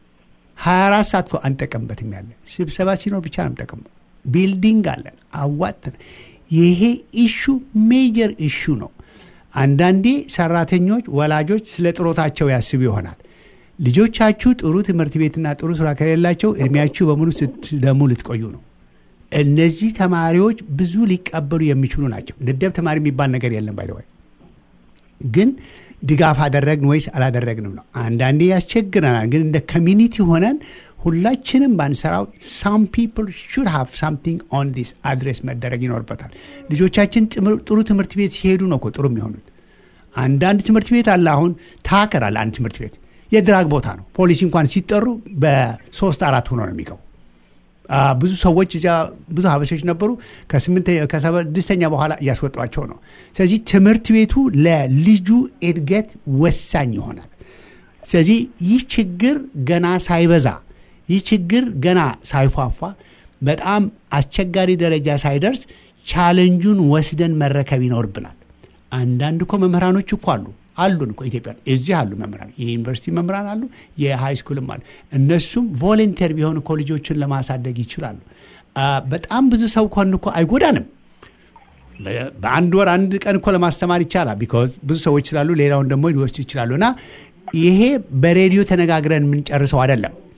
24 ሰዓት እኮ አንጠቀምበትም ያለ ስብሰባ ሲኖር ብቻ ነው የምጠቀመው። ቢልዲንግ አለን አዋጥተን። ይሄ ኢሹ ሜጀር ኢሹ ነው። አንዳንዴ ሰራተኞች፣ ወላጆች ስለ ጥሮታቸው ያስቡ ይሆናል። ልጆቻችሁ ጥሩ ትምህርት ቤትና ጥሩ ስራ ከሌላቸው እድሜያችሁ በሙሉ ስትደሙ ልትቆዩ ነው። እነዚህ ተማሪዎች ብዙ ሊቀበሉ የሚችሉ ናቸው። ደደብ ተማሪ የሚባል ነገር የለም ባይደዋይ ግን ድጋፍ አደረግን ወይስ አላደረግንም ነው። አንዳንዴ ያስቸግረናል። ግን እንደ ኮሚኒቲ ሆነን ሁላችንም ባንሰራው ሳም ፒፕል ሹድ ሃቭ ሳምቲንግ ኦን ዲስ አድሬስ መደረግ ይኖርበታል። ልጆቻችን ጥምር- ጥሩ ትምህርት ቤት ሲሄዱ ነው እኮ ጥሩ የሚሆኑት። አንዳንድ ትምህርት ቤት አለ። አሁን ታከር አለ። አንድ ትምህርት ቤት የድራግ ቦታ ነው። ፖሊሲ እንኳን ሲጠሩ በሶስት አራት ሆኖ ነው የሚገቡ። አ፣ ብዙ ሰዎች እዚያ ብዙ ሀበሾች ነበሩ። ከስምንተ ከስድስተኛ በኋላ እያስወጧቸው ነው። ስለዚህ ትምህርት ቤቱ ለልጁ እድገት ወሳኝ ይሆናል። ስለዚህ ይህ ችግር ገና ሳይበዛ ይህ ችግር ገና ሳይፏፏ በጣም አስቸጋሪ ደረጃ ሳይደርስ ቻለንጁን ወስደን መረከብ ይኖርብናል። አንዳንድ እኮ መምህራኖች እኮ አሉ አሉን እኮ ኢትዮጵያ እዚህ አሉ መምህራን፣ የዩኒቨርሲቲ መምህራን አሉ፣ የሃይ ስኩልም አሉ። እነሱም ቮለንተር ቢሆን እኮ ልጆችን ለማሳደግ ይችላሉ። አ፣ በጣም ብዙ ሰው ከሆን እኮ አይጎዳንም። በ- በአንድ ወር አንድ ቀን እኮ ለማስተማር ይቻላል። ቢኮዝ ብዙ ሰዎች ስላሉ ሌላውን ደግሞ ሊወስዱ ይችላሉ። እና ይሄ በሬዲዮ ተነጋግረን የምንጨርሰው አይደለም።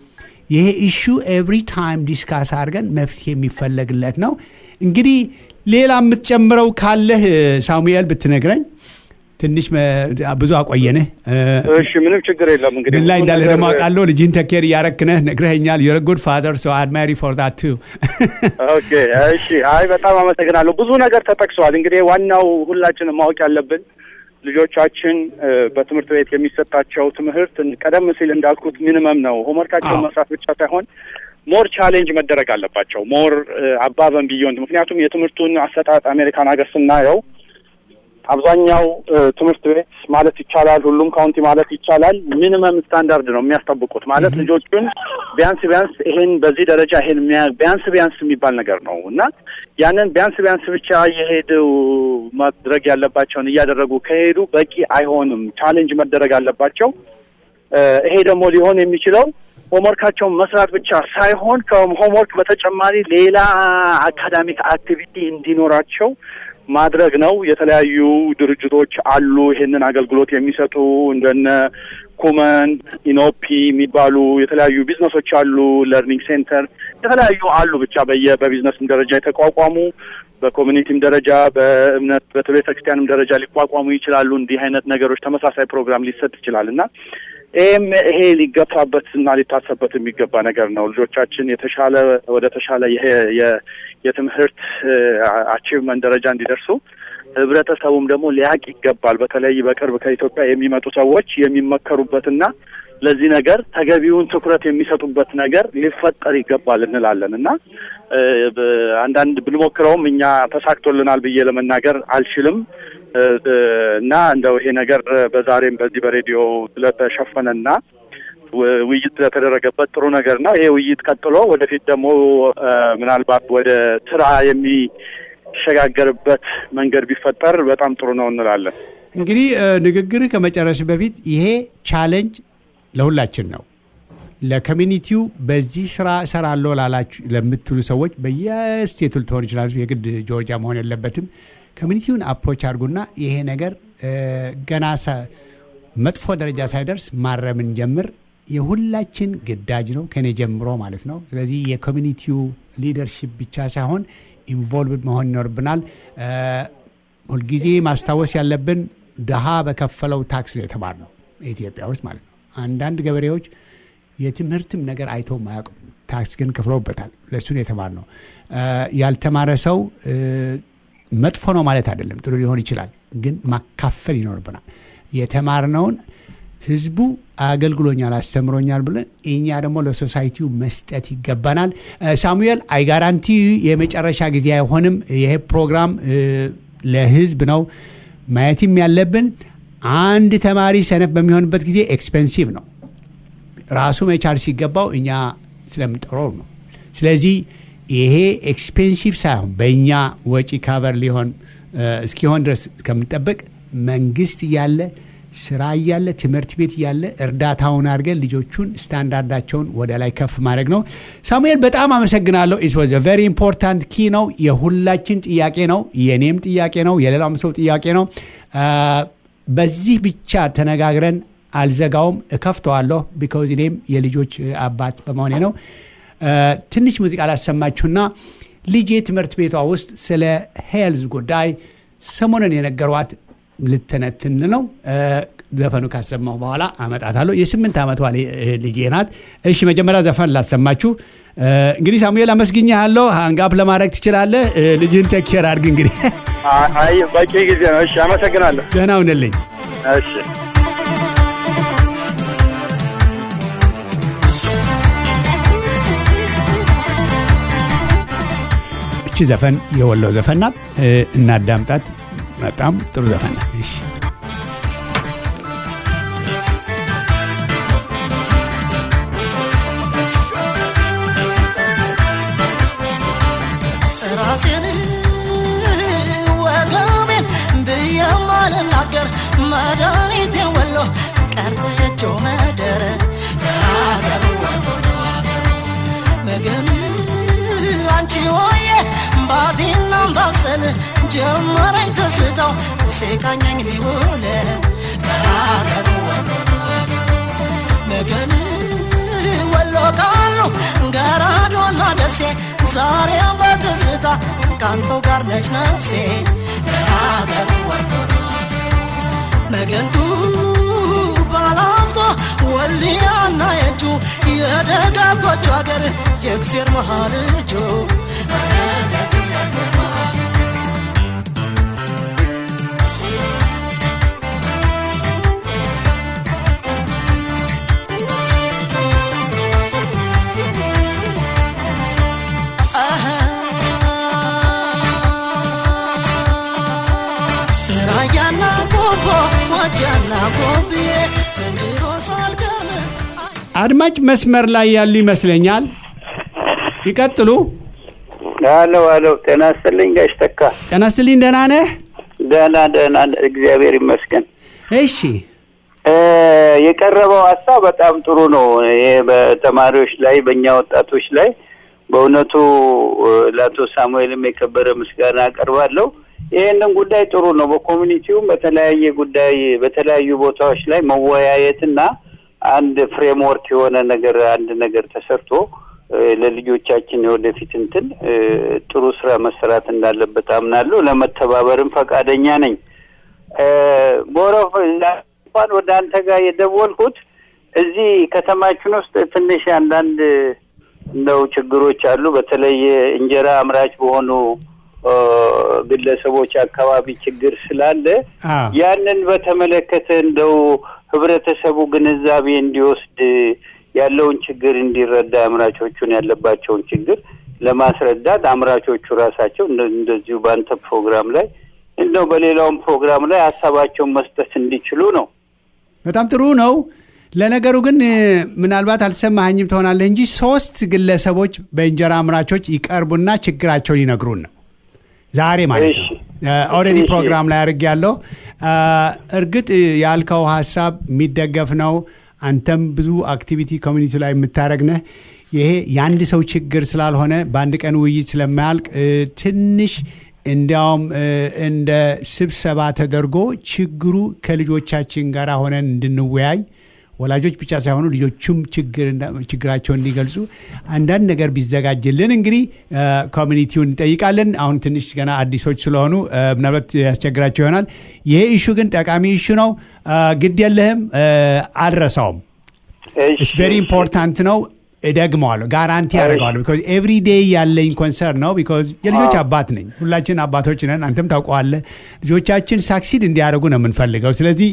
ይሄ ኢሹ ኤቭሪ ታይም ዲስካስ አድርገን መፍትሄ የሚፈለግለት ነው። እንግዲህ ሌላ የምትጨምረው ካለህ ሳሙኤል ብትነግረኝ። ትንሽ መ- ብዙ አቆየንህ። እ፣ እሺ ምንም ችግር የለም እንግዲህ ምን ላይ ብዙ እንዳለ ነገር- ደግሞ አውቃለሁ። ልጅህን ተኬር እያረክነህ ነግረኸኛል። ዩር ጉድ ፋዘር ሶ አድማሪ ፎር ዳት ቱ ኦኬ እሺ። አይ በጣም አመሰግናለሁ። ብዙ ነገር ተጠቅሰዋል። እንግዲህ ዋናው ሁላችንም ማወቅ ያለብን ልጆቻችን እ፣ በትምህርት ቤት የሚሰጣቸው ትምህርት ቀደም ሲል እንዳልኩት ሚኒመም ነው። ሆምወርካቸውን አዎ። መስራት ብቻ ሳይሆን ሞር ቻሌንጅ መደረግ አለባቸው። ሞር አባበን ቢዮንድ ምክንያቱም የትምህርቱን አሰጣጥ አሜሪካን ሀገር ስናየው አብዛኛው እ፣ ትምህርት ቤት ማለት ይቻላል ሁሉም ካውንቲ ማለት ይቻላል ሚኒመም ስታንዳርድ ነው የሚያስጠብቁት። ማለት ልጆቹን ቢያንስ ቢያንስ ይሄን በዚህ ደረጃ ይሄን የሚያ- ቢያንስ ቢያንስ የሚባል ነገር ነው እና ያንን ቢያንስ ቢያንስ ብቻ እየሄዱ ማድረግ ያለባቸውን እያደረጉ ከሄዱ በቂ አይሆንም። ቻሌንጅ መደረግ አለባቸው። እ፣ ይሄ ደግሞ ሊሆን የሚችለው ሆምወርካቸውን መስራት ብቻ ሳይሆን ከሆምወርክ በተጨማሪ ሌላ አካዳሚክ አክቲቪቲ እንዲኖራቸው ማድረግ ነው። የተለያዩ ድርጅቶች አሉ ይሄንን አገልግሎት የሚሰጡ እንደነ ኩመን፣ ኢኖፒ የሚባሉ የተለያዩ ቢዝነሶች አሉ። ለርኒንግ ሴንተር የተለያዩ አሉ። ብቻ በየ በቢዝነስም ደረጃ የተቋቋሙ በኮሚኒቲም ደረጃ በእምነት በቤተ ክርስቲያንም ደረጃ ሊቋቋሙ ይችላሉ። እንዲህ አይነት ነገሮች ተመሳሳይ ፕሮግራም ሊሰጥ ይችላል እና ይህም ይሄ ሊገፋበት እና ሊታሰብበት የሚገባ ነገር ነው። ልጆቻችን የተሻለ ወደ ተሻለ ይሄ የ- የትምህርት አቺቭመንት ደረጃ እንዲደርሱ ህብረተሰቡም ደግሞ ሊያቅ ይገባል። በተለይ በቅርብ ከኢትዮጵያ የሚመጡ ሰዎች የሚመከሩበትና ለዚህ ነገር ተገቢውን ትኩረት የሚሰጡበት ነገር ሊፈጠር ይገባል እንላለን እና እ፣ በ- አንዳንድ ብንሞክረውም እኛ ተሳክቶልናል ብዬ ለመናገር አልችልም እ፣ እ፣ እና እንደው ይሄ ነገር በዛሬም በዚህ በሬዲዮ ስለተሸፈነና ው- ውይይት ስለተደረገበት ጥሩ ነገር ነው። ይሄ ውይይት ቀጥሎ ወደፊት ደግሞ እ፣ ምናልባት ወደ ስራ የሚሸጋገርበት መንገድ ቢፈጠር በጣም ጥሩ ነው እንላለን። እንግዲህ እ፣ ንግግርህ ከመጨረስ በፊት ይሄ ቻሌንጅ ለሁላችን ነው። ለኮሚኒቲው በዚህ ስራ እሰራለሁ ላላችሁ ለምትሉ ሰዎች በየስቴቱ ልትሆን ይችላል። የግድ ጆርጂያ መሆን የለበትም። ኮሚኒቲውን አፕሮች አድርጉና ይሄ ነገር እ፣ ገና ሰ- መጥፎ ደረጃ ሳይደርስ ማረምን ጀምር። የሁላችን ግዳጅ ነው፣ ከኔ ጀምሮ ማለት ነው። ስለዚህ የኮሚኒቲው ሊደርሺፕ ብቻ ሳይሆን ኢንቮልቭድ መሆን ይኖርብናል። እ፣ ሁልጊዜ ማስታወስ ያለብን ድሃ በከፈለው ታክስ ነው የተማርነው ኢትዮጵያ ውስጥ ማለት ነው። አንዳንድ ገበሬዎች የትምህርትም ነገር አይተው አያውቁም። ታክስ ግን ከፍለውበታል። ለእሱን የተማርነው እ፣ ያልተማረ ሰው እ፣ መጥፎ ነው ማለት አይደለም። ጥሩ ሊሆን ይችላል፣ ግን ማካፈል ይኖርብናል። የተማርነውን ህዝቡ አገልግሎኛል፣ አስተምሮኛል ብለን እኛ ደግሞ ለሶሳይቲው መስጠት ይገባናል። እ፣ ሳሙኤል አይጋራንቲ የመጨረሻ ጊዜ አይሆንም። ይሄ ፕሮግራም እ፣ ለህዝብ ነው። ማየትም ያለብን አንድ ተማሪ ሰነፍ በሚሆንበት ጊዜ ኤክስፔንሲቭ ነው። ራሱ መቻል ሲገባው እኛ ስለምንጠረው ነው። ስለዚህ ይሄ ኤክስፔንሲቭ ሳይሆን በእኛ ወጪ ካቨር ሊሆን እ፣ እስኪሆን ድረስ ከምንጠብቅ መንግስት እያለ ስራ እያለ ትምህርት ቤት እያለ እርዳታውን አድርገን ልጆቹን ስታንዳርዳቸውን ወደ ላይ ከፍ ማድረግ ነው። ሳሙኤል በጣም አመሰግናለሁ። ኢት ዋዝ ቨሪ ኢምፖርታንት ኪ ነው። የሁላችን ጥያቄ ነው። የኔም ጥያቄ ነው። የሌላም ሰው ጥያቄ ነው። አ፣ በዚህ ብቻ ተነጋግረን አልዘጋውም፣ እከፍተዋለሁ። ቢካዝ እኔም የልጆች አባት በመሆኔ ነው። አ፣ ትንሽ ሙዚቃ ላሰማችሁና ልጄ ትምህርት ቤቷ ውስጥ ስለ ሄልዝ ጉዳይ ሰሞኑን የነገሯት ልተነትን ነው። አ፣ ዘፈኑ ካሰማሁ በኋላ አመጣታለሁ። የስምንት ዓመቷ ሊ- ልጄ ናት። እሺ መጀመሪያ ዘፈን ላሰማችሁ። አ፣ እንግዲህ ሳሙኤል አመስግኛለሁ። ሃንጋፕ ለማድረግ ትችላለህ። አ፣ ልጅህን ቴኬር አድርግ። እንግዲህ አይ በቂ ጊዜ ነው። እሺ አመሰግናለሁ። ደህና ሁንልኝ። እሺ እቺ ዘፈን የወሎ ዘፈን ናት። እ፣ እናዳምጣት። በጣም ጥሩ ዘፈን ናት። እሺ ራሴን ወገቤን ብዬም አልናገር መድኃኒቴ ወሎ ቀርተየችው መደረ የሀገር ወሎ ምግን አንቺ ወየ ባቲና ባሰል ጀመረኝ ትስታው ሲቃኘኝ ሊውል የሀገር ወሎ ምግን ወሎ ቃሉ ዛሬም በትዝታ ካንተው ጋር ነች ነፍሴ ሀገር መገንቱ ባላፍቶ ወልያና የእጁ የደጋጎቹ ሀገር የእግዜር መሃል እጁ ራያና ቆቦ ሞጃና ቆብዬ ዘንድሮ ሳልገርም አድማጭ መስመር ላይ ያሉ ይመስለኛል። ይቀጥሉ። አሎ አሎ፣ ጤና ይስጥልኝ ጋሽ ተካ። ጤና ይስጥልኝ። ደህና ነህ? ደህና ደህና፣ እግዚአብሔር ይመስገን። እሺ እ የቀረበው ሀሳብ በጣም ጥሩ ነው። ይሄ በተማሪዎች ላይ በእኛ ወጣቶች ላይ በእውነቱ እ ለአቶ ሳሙኤልም የከበረ ምስጋና አቀርባለሁ። ይህንን ጉዳይ ጥሩ ነው። በኮሚኒቲውም በተለያየ ጉዳይ በተለያዩ ቦታዎች ላይ መወያየትና አንድ ፍሬምወርክ የሆነ ነገር አንድ ነገር ተሰርቶ እ ለልጆቻችን የወደፊት እንትን እ ጥሩ ስራ መሰራት እንዳለበት አምናለሁ። ለመተባበርም ፈቃደኛ ነኝ። እ ቦረፍ እንኳን ወደ አንተ ጋር የደወልኩት እዚህ ከተማችን ውስጥ ትንሽ አንዳንድ እንደው ችግሮች አሉ። በተለይ እንጀራ አምራች በሆኑ እ ግለሰቦች አካባቢ ችግር ስላለ አዎ። ያንን በተመለከተ እንደው ህብረተሰቡ ግንዛቤ እንዲወስድ ያለውን ችግር እንዲረዳ አምራቾቹን ያለባቸውን ችግር ለማስረዳት አምራቾቹ ራሳቸው እንደ- እንደዚሁ በአንተ ፕሮግራም ላይ እንደው በሌላውም ፕሮግራም ላይ ሀሳባቸውን መስጠት እንዲችሉ ነው። በጣም ጥሩ ነው። ለነገሩ ግን እ፣ ምናልባት አልሰማኸኝም ትሆናለህ እንጂ ሶስት ግለሰቦች በእንጀራ አምራቾች ይቀርቡና ችግራቸውን ይነግሩን ነው ዛሬ ማለት ነው። እሺ። ኦልሬዲ እሺ። ፕሮግራም ላይ አድርግ ያለው እርግጥ ያልከው ሀሳብ የሚደገፍ ነው። አንተም ብዙ አክቲቪቲ ኮሚኒቲ ላይ የምታደረግ ነህ። ይሄ የአንድ ሰው ችግር ስላልሆነ በአንድ ቀን ውይይት ስለማያልቅ እ፣ ትንሽ እንዲያውም እ፣ እንደ ስብሰባ ተደርጎ ችግሩ ከልጆቻችን ጋር ሆነን እንድንወያይ ወላጆች ብቻ ሳይሆኑ ልጆቹም ችግር እንዳ- ችግራቸውን እንዲገልጹ አንዳንድ ነገር ቢዘጋጅልን እንግዲህ እ፣ ኮሚኒቲውን እንጠይቃለን። አሁን ትንሽ ገና አዲሶች ስለሆኑ እ፣ ምናልባት ያስቸግራቸው ይሆናል። ይሄ ኢሹ ግን ጠቃሚ ኢሹ ነው። እ፣ ግድ የለህም እ፣ አልረሳውም። ኢትስ ቬሪ ኢምፖርታንት ነው። እደግመዋለሁ፣ ጋራንቲ ያደርገዋለሁ። ቢኮዝ ኤቭሪ ዴይ ያለኝ ኮንሰርን ነው። ቢኮዝ የልጆች አባት ነኝ። ሁላችን አባቶች ነን። አንተም ታውቀዋለህ። ልጆቻችን ሳክሲድ እንዲያደርጉ ነው የምንፈልገው። ስለዚህ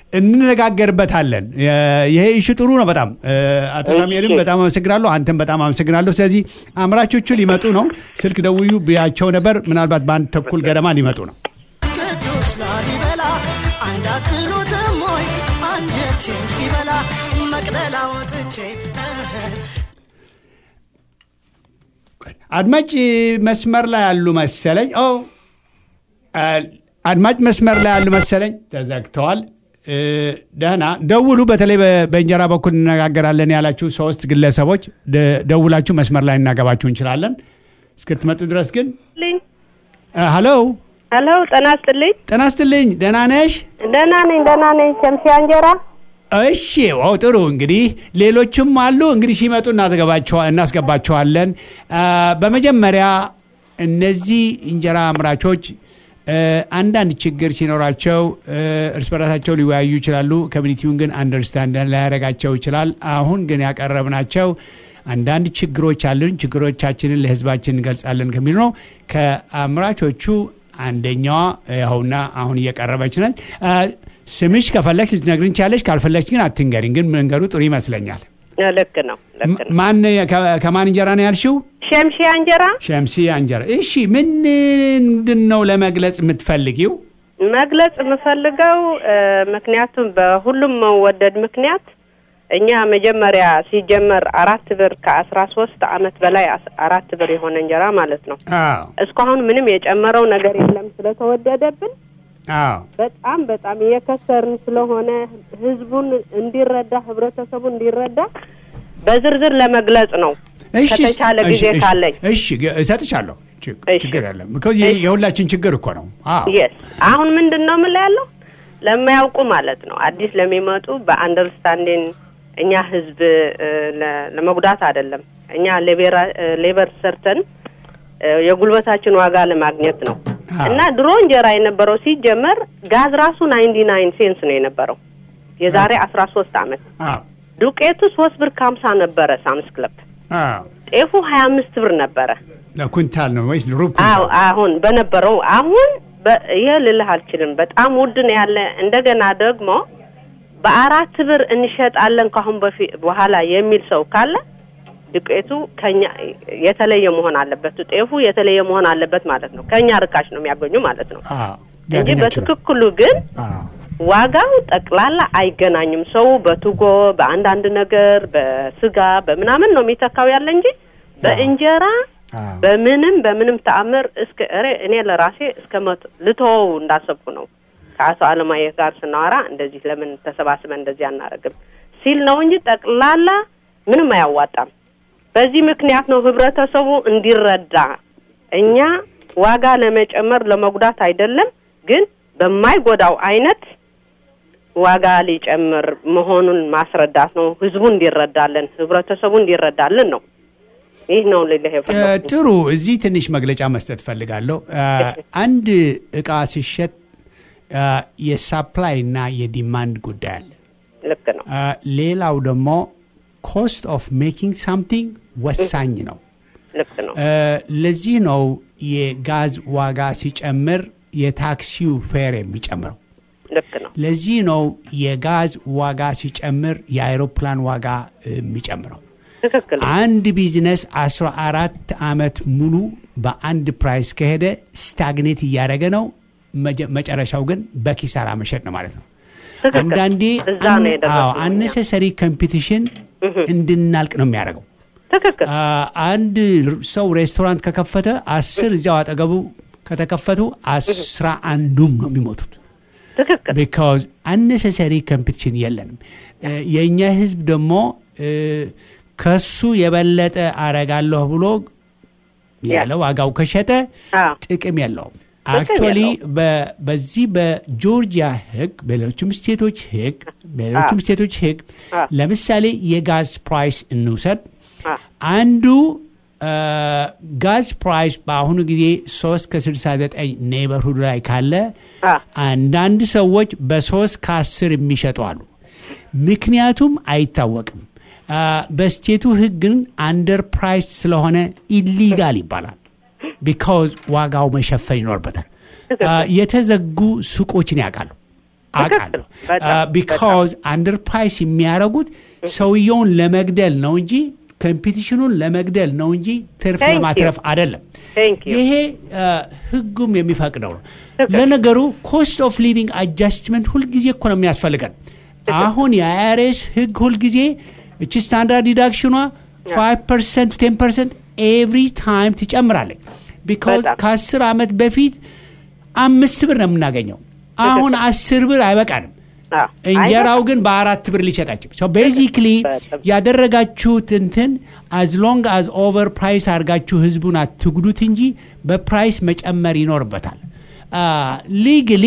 እንነጋገርበታለን። የ- ይሄ ኢሹ ጥሩ ነው በጣም እ፣ አቶ እሺ። ሳሙኤልም በጣም አመሰግናለሁ። አንተም በጣም አመሰግናለሁ። ስለዚህ አምራቾቹ ሊመጡ ነው። ስልክ ደውዩ ብያቸው ነበር። ምናልባት በአንድ ተኩል ገደማ ሊመጡ ነው። ቅዱስ ላሊበላ አንዳትሉትም ሆይ አንጀቴን ሲበላ መቅደላ ወጥቼ አድማጭ መስመር ላይ ያሉ መሰለኝ። ኦ አ፣ አድማጭ መስመር ላይ ያሉ መሰለኝ። ተዘግተዋል። እ፣ ደህና ደውሉ። በተለይ በ- በእንጀራ በኩል እንነጋገራለን ያላችሁ ሶስት ግለሰቦች ደ- ደውላችሁ መስመር ላይ እናገባችሁ እንችላለን። እስክትመጡ ድረስ ግን ልኝ እ፣ ሀሎ ሄሎ፣ ጤና ይስጥልኝ። ጤና ይስጥልኝ። ደህና ነሽ? ደህና ነኝ፣ ደህና ነኝ። ሸምሲያ እንጀራ እሺ ዋው ጥሩ እንግዲህ ሌሎችም አሉ እንግዲህ ሲመጡ እናስገባቸዋ- እናስገባቸዋለን አ፣ በመጀመሪያ እነዚህ እንጀራ አምራቾች እ፣ አንዳንድ ችግር ሲኖራቸው እ፣ እርስ በራሳቸው ሊወያዩ ይችላሉ ኮሚኒቲውን ግን አንደርስታንድ ላያደርጋቸው ይችላል አሁን ግን ያቀረብናቸው አንዳንድ ችግሮች አሉን ችግሮቻችንን ለህዝባችን እንገልጻለን ከሚሉ ነው ከአምራቾቹ አንደኛዋ ይኸውና አሁን እየቀረበች ነች አ፣ ስምሽ ከፈለግሽ ልትነግሪን ቻለሽ ካልፈለግሽ ግን አትንገሪን ግን መንገዱ ጥሩ ይመስለኛል ልክ ነው፣ ልክ ነው። ማን ከ- ከማን እንጀራ ነው ያልሽው ሸምሲያ እንጀራ ሸምሲ እንጀራ እሺ ምንድን ነው ለመግለጽ የምትፈልጊው መግለጽ የምፈልገው እ፣ ምክንያቱም በሁሉም መወደድ ምክንያት እኛ መጀመሪያ ሲጀመር አራት ብር ከአስራ ሶስት አመት በላይ አስ- አራት ብር የሆነ እንጀራ ማለት ነው። አዎ እስካሁን ምንም የጨመረው ነገር የለም ስለተወደደብን አዎ በጣም በጣም እየከሰርን ስለሆነ ህዝቡን እንዲረዳ ህብረተሰቡ እንዲረዳ በዝርዝር ለመግለጽ ነው። እሺ ከተቻለ እሺ፣ ጊዜ እሺ፣ ካለኝ እሺ ግ- እሰጥሻለሁ ችግ- እሺ። ችግር የለም because ይሄ የሁላችን ችግር እኮ ነው አዎ የስ አሁን ምንድን ነው የምልህ ያለው ለማያውቁ ማለት ነው አዲስ ለሚመጡ በአንደርስታንዲንግ እኛ ህዝብ እ፣ ለ- ለመጉዳት አይደለም እኛ ሌቤራ- እ፣ ሌበር ሰርተን እ፣ የጉልበታችን ዋጋ ለማግኘት ነው አዎ። እና ድሮ እንጀራ የነበረው ሲጀመር ጋዝ ራሱ ናይንቲ ናይን ሴንስ ነው የነበረው የዛሬ አስራ ሶስት አመት አዎ ዱቄቱ ሶስት ብር ከሀምሳ ነበረ ሳምስ ክለብ አዎ ጤፉ ሀያ አምስት ብር ነበረ ለኩንታል ነው ወይስ ሩብ አዎ ኩንታል? አሁን በነበረው አሁን በ- ይሄ ልልህ አልችልም በጣም ውድ ነው ያለ እንደገና ደግሞ በአራት ብር እንሸጣለን ካሁን በፊት በኋላ የሚል ሰው ካለ ዱቄቱ ከኛ የተለየ መሆን አለበት ጤፉ የተለየ መሆን አለበት ማለት ነው ከኛ ርካሽ ነው የሚያገኙ ማለት ነው አዎ እንጂ ያገኛችሁ ነው። በትክክሉ ግን አዎ ዋጋው ጠቅላላ አይገናኝም። ሰው በቱጎ በአንዳንድ ነገር በስጋ በምናምን ነው የሚተካው ያለ እንጂ በእንጀራ አዎ። በምንም በምንም ተአምር እስከ እሬ እኔ ለራሴ እስከ መቶ ልተወው እንዳሰብኩ ነው። ከአቶ አለማየሁ ጋር ስናወራ እንደዚህ ለምን ተሰባስበን እንደዚህ አናደርግም ሲል ነው እንጂ ጠቅላላ ምንም አያዋጣም። በዚህ ምክንያት ነው ህብረተሰቡ እንዲረዳ እኛ ዋጋ ለመጨመር ለመጉዳት አይደለም፣ ግን በማይጎዳው አይነት ዋጋ ሊጨምር መሆኑን ማስረዳት ነው። ህዝቡ እንዲረዳለን፣ ህብረተሰቡ እንዲረዳልን ነው። ይህ ነው ልልህ እ፣ የፈለኩት። ጥሩ እዚህ ትንሽ መግለጫ መስጠት ፈልጋለሁ። እ፣ አንድ እቃ ሲሸጥ እ፣ የሳፕላይ እና የዲማንድ ጉዳይ አለ። ልክ ነው። እ፣ ሌላው ደግሞ ኮስት ኦፍ ሜኪንግ ሳምቲንግ ወሳኝ ነው። ልክ ነው። እ፣ ለዚህ ነው የጋዝ ዋጋ ሲጨምር የታክሲው ፌር የሚጨምረው። ልክ ነው። ለዚህ ነው የጋዝ ዋጋ ሲጨምር የአይሮፕላን ዋጋ የሚጨምረው። ትክክል ነው። አንድ ቢዝነስ 14 ዓመት ሙሉ በአንድ ፕራይስ ከሄደ ስታግኔት እያደረገ ነው። መጀ- መጨረሻው ግን በኪሳራ መሸጥ ነው ማለት ነው። ትክክል። አንዳንዴ እዛ ነው የደረስነው እኛ። አነሰሰሪ ኮምፒቲሽን እንድናልቅ ነው የሚያደርገው። ትክክል አ፣ አንድ ሰው ሬስቶራንት ከከፈተ አስር እዚያው አጠገቡ ከተከፈቱ አስራ አንዱም ነው የሚሞቱት። ትክክል ቢካዝ አነሰሰሪ ኮምፒቲሽን የለንም። እ፣ የእኛ ህዝብ ደግሞ እ፣ ከሱ የበለጠ አረጋለሁ ብሎ ያለ ዋጋው ከሸጠ አዎ። ጥቅም የለውም። ጥቅም አክቹዋሊ የለውም። በዚህ በጆርጂያ ህግ፣ በሌሎችም ስቴቶች ህግ በሌሎችም ስቴቶች ህግ አዎ። ለምሳሌ የጋዝ ፕራይስ እንውሰድ። አዎ። አንዱ አ፣ ጋዝ ፕራይስ በአሁኑ ጊዜ 3 ከ69 ኔበርሁድ ላይ ካለ አዎ። አንዳንድ ሰዎች በሶስት ከአስር የሚሸጡ አሉ። ምክንያቱም አይታወቅም። አ፣ በስቴቱ ህግ ግን አንደር ፕራይስ ስለሆነ ኢሊጋል ይባላል። ቢካዝ ዋጋው መሸፈን ይኖርበታል። አ፣ የተዘጉ ሱቆችን ያውቃሉ አውቃለሁ። በጣም፣ ቢካዝ አንደር ፕራይስ የሚያደርጉት ሰውየውን ለመግደል ነው እንጂ ኮምፒቲሽኑን ለመግደል ነው እንጂ ትርፍ Thank you. ለማትረፍ አይደለም። Thank you. ይሄ አ፣ ህጉም የሚፈቅደው ነው። ለነገሩ ኮስት ኦፍ ሊቪንግ አጃስትመንት ሁልጊዜ እኮ ነው የሚያስፈልገን። አሁን የአይአርኤስ ህግ ሁልጊዜ እቺ ስታንዳርድ ዲዳክሽኗ 5 ፐርሰንት 10 ፐርሰንት ኤቭሪ ታይም ትጨምራለች። ቢካዝ በጣም። ከአስር ዓመት በፊት አምስት ብር ነው የምናገኘው። አሁን አስር ብር አይበቃንም። አዎ። እንጀራው ግን በአራት ብር ሊሸጣቸው ቤዚክሊ በጣም። ያደረጋችሁት እንትን አዝ ሎንግ አዝ ኦቨር ፕራይስ አድርጋችሁ ህዝቡን አትጉዱት እንጂ በፕራይስ መጨመር ይኖርበታል። ሊግሊ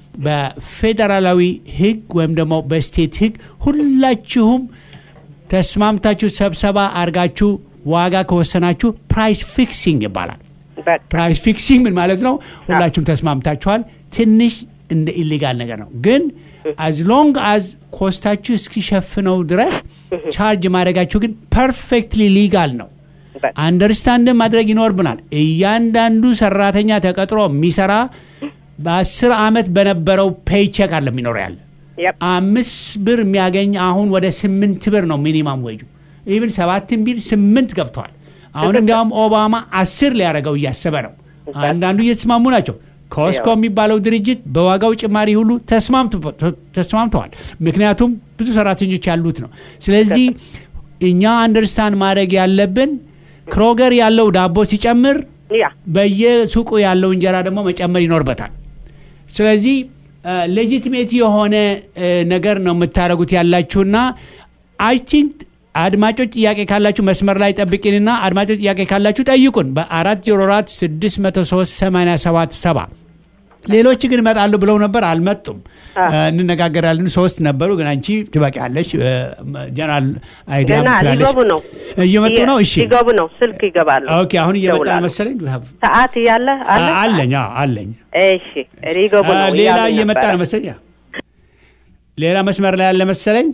በፌዴራላዊ ህግ ወይም ደግሞ በስቴት ህግ ሁላችሁም ተስማምታችሁ ስብሰባ አድርጋችሁ ዋጋ ከወሰናችሁ ፕራይስ ፊክሲንግ ይባላል። በቃ ፕራይስ ፊክሲንግ ምን ማለት ነው? ሁላችሁም ተስማምታችኋል። ትንሽ እንደ ኢሌጋል ነገር ነው፣ ግን አዝ ሎንግ አዝ ኮስታችሁ እስኪሸፍነው ድረስ ቻርጅ ማድረጋችሁ ግን ፐርፌክትሊ ሊጋል ነው። በቃ አንደርስታንድ ማድረግ ይኖርብናል። እያንዳንዱ ሰራተኛ ተቀጥሮ የሚሰራ በአስር ዓመት በነበረው ፔይቼክ አለ የሚኖረው ያለ Yep. አምስት ብር የሚያገኝ አሁን ወደ ስምንት ብር ነው ሚኒማም ወጁ። ኢቭን ሰባትን ቢል ስምንት ገብተዋል። አሁን እንዲያውም ኦባማ አስር ሊያደርገው እያሰበ ነው። አንዳንዱ እየተስማሙ ናቸው። ኮስኮ የሚባለው ድርጅት በዋጋው ጭማሪ ሁሉ ተስማምቶ- ተስማምተዋል። ምክንያቱም ብዙ ሰራተኞች ያሉት ነው። ስለዚህ እኛ አንደርስታንድ ማድረግ ያለብን ክሮገር ያለው ዳቦ ሲጨምር ያ በየሱቁ ያለው እንጀራ ደግሞ መጨመር ይኖርበታል። ስለዚህ ሌጂቲሜት የሆነ እ፣ ነገር ነው የምታደርጉት ያላችሁና አይ ቲንክ አድማጮች ጥያቄ ካላችሁ መስመር ላይ ጠብቂንና አድማጮች ጥያቄ ካላችሁ ጠይቁን በ404 603 8770 ሌሎች ግን እመጣሉ ብለው ነበር፣ አልመጡም። እንነጋገራለን። ሶስት ነበሩ፣ ግን አንቺ ትበቂያለሽ። ጀነራል አይዲያ ገና ስላለሽ ሊገቡ ነው እየመጡ ነው። እሺ ሊገቡ ነው። ስልክ ይገባሉ። ኦኬ። አሁን እየመጣ ይደውላሉ። መሰለኝ። ሰዓት እያለ አለ አለኝ አዎ፣ አለኝ። እሺ ሊገቡ አ፣ ነው። ሌላ እያሉኝ እየመጣ ነበረ። ነው መሰለኝ። ሌላ መስመር ላይ ያለ መሰለኝ።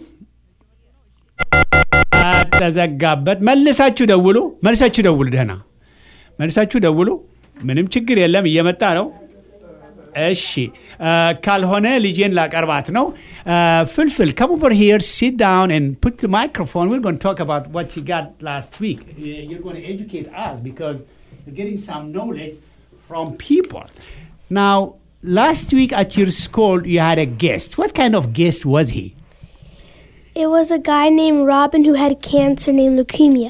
አ፣ ተዘጋበት። መልሳችሁ ደውሉ፣ መልሳችሁ ደውሉ። ደህና መልሳችሁ ደውሉ። ምንም ችግር የለም፣ እየመጣ ነው። እሺ አ፣ ካልሆነ ልጄን ላቀርባት ነው። አ፣ ፍልፍል come over here sit down and put the microphone we're going to talk about what you got last week you're going to educate us because you're getting some knowledge from people now last week at your school you had a guest what kind of guest was he It was a guy named Robin who had cancer named leukemia.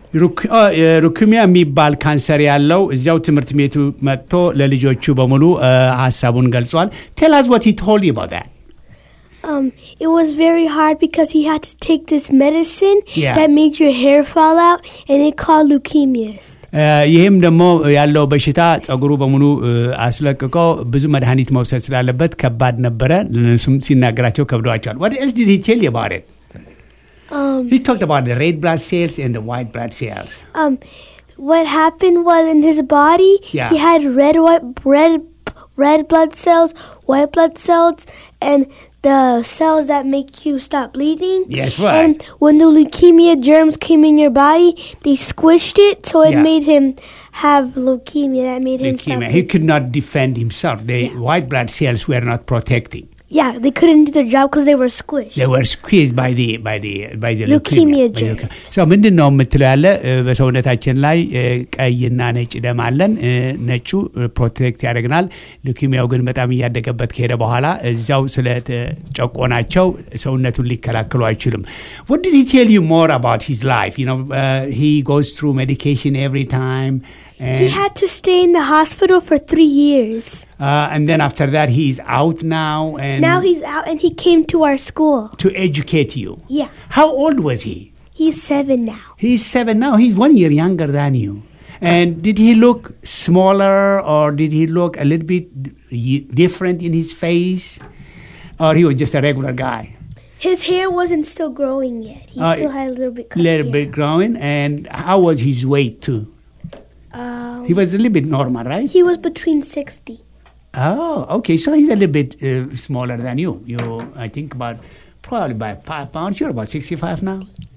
ሩክሚያ የሚባል ካንሰር ያለው እዚያው ትምህርት ቤቱ መጥቶ ለልጆቹ በሙሉ አ፣ ሀሳቡን ገልጿል ቴል አስ what he told you about that Um, it was very hard because he had to take this medicine Yeah. that made your hair fall out, and it called leukemia. አ፣ ይህም ደግሞ ያለው በሽታ ጸጉሩ በሙሉ አ፣ አስለቅቆ ብዙ መድኃኒት መውሰድ ስላለበት ከባድ ነበረ። ለነሱም ሲናገራቸው ከብደዋቸዋል። What else did he tell you about it? Um, He talked about the red blood cells and the white blood cells. um, what happened was in his body, Yeah. he had red, white, red, red blood cells, white blood cells, and the cells that make you stop bleeding. Yes, right. And when the leukemia germs came in your body, they squished it, so it Yeah. made him have leukemia. That made him stop. Leukemia. He could not defend himself. The white blood cells were not protecting. Yeah, they couldn't do their job because they were squished. They were squeezed by the by the by the Leukemia by the germs. leuke- So ምንድን ነው የምትለው ያለ እ፣ በሰውነታችን ላይ እ፣ ቀይና ነጭ ደም አለን። እ፣ ነጩ ፕሮቴክት ያደርግናል። ሉኪሚያው ግን በጣም እያደገበት ከሄደ በኋላ እዚያው ስለተጨቆናቸው ሰውነቱን ሊከላከሉ አይችሉም። What did he tell you more about his life? You know, uh, he goes through medication every time. And, He had to stay in the hospital for three years. uh, and then after that, he's out now and Now he's out and he came to our school. to educate you. Yeah, How old was he? he's seven now. He's seven now. He's one year younger than you. And did he look smaller or did he look a little bit y- different in his face? Or he was just a regular guy? His hair wasn't still growing yet. He Uh, still had a little bit. cut little hair. bit growing. And how was his weight too? Um, He was a little bit normal, right? he was between sixty. Oh, okay. So he's a little bit uh, smaller than you. You, I think, about probably by five pounds. You're about 65 now.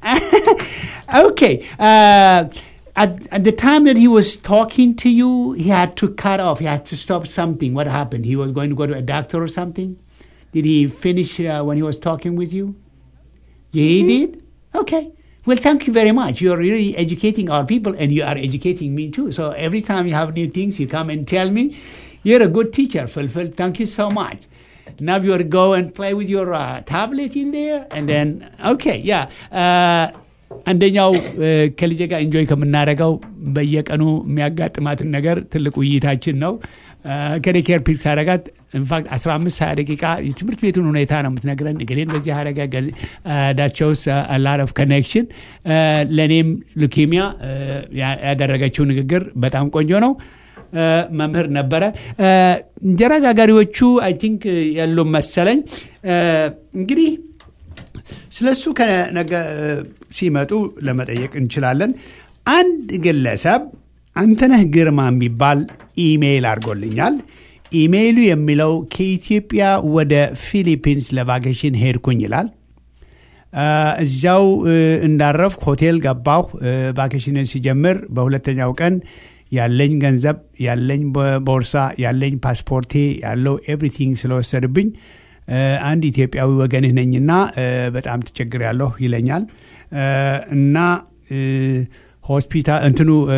okay. Uh, at, at the time that he was talking to you, he had to cut off. He had to stop something. What happened? He was going to go to a doctor or something? Did he finish uh, when he was talking with you? He did? Okay. Well, thank you very much. You're really educating our people and you are educating me too. So every time you have new things, you come and tell me. You're a good teacher, Fulfil. Thank you so much. Now you go and play with your uh, tablet in there and then, okay, yeah. Uh, አንደኛው እ፣ ከልጄ ጋር ኢንጆይ ከምናደርገው በየቀኑ የሚያጋጥማትን ነገር ትልቅ ውይይታችን ነው። ከዴኬር ፒክ ሳረጋት ኢንፋክት 15 20 ደቂቃ የትምህርት ቤቱን ሁኔታ ነው የምትነግረን። እገሌን በዚህ አረጋ ዳቸውስ ላድ ኦፍ ኮኔክሽን ለእኔም ሉኬሚያ ያደረገችው ንግግር በጣም ቆንጆ ነው። እ፣ መምህር ነበረ። እ፣ እንጀራ ጋጋሪዎቹ አይ ቲንክ ያሉ መሰለኝ እ፣ እንግዲህ ስለ እሱ ከነገ ሲመጡ ለመጠየቅ እንችላለን። አንድ ግለሰብ አንተነህ ግርማ የሚባል ኢሜይል አድርጎልኛል። ኢሜይሉ የሚለው ከኢትዮጵያ ወደ ፊሊፒንስ ለቫኬሽን ሄድኩኝ ይላል። አ፣ እዚያው እ፣ እንዳረፍኩ ሆቴል ገባሁ። እ፣ ቫኬሽንን ሲጀምር በሁለተኛው ቀን ያለኝ ገንዘብ፣ ያለኝ ቦ- ቦርሳ፣ ያለኝ ፓስፖርቴ ያለው ኤቭሪቲንግ ስለወሰድብኝ እ፣ አንድ ኢትዮጵያዊ ወገንህ ነኝና እ፣ በጣም ትቸግሬያለሁ ይለኛል እ፣ እና እ፣ ሆስፒታል እንትኑ እ፣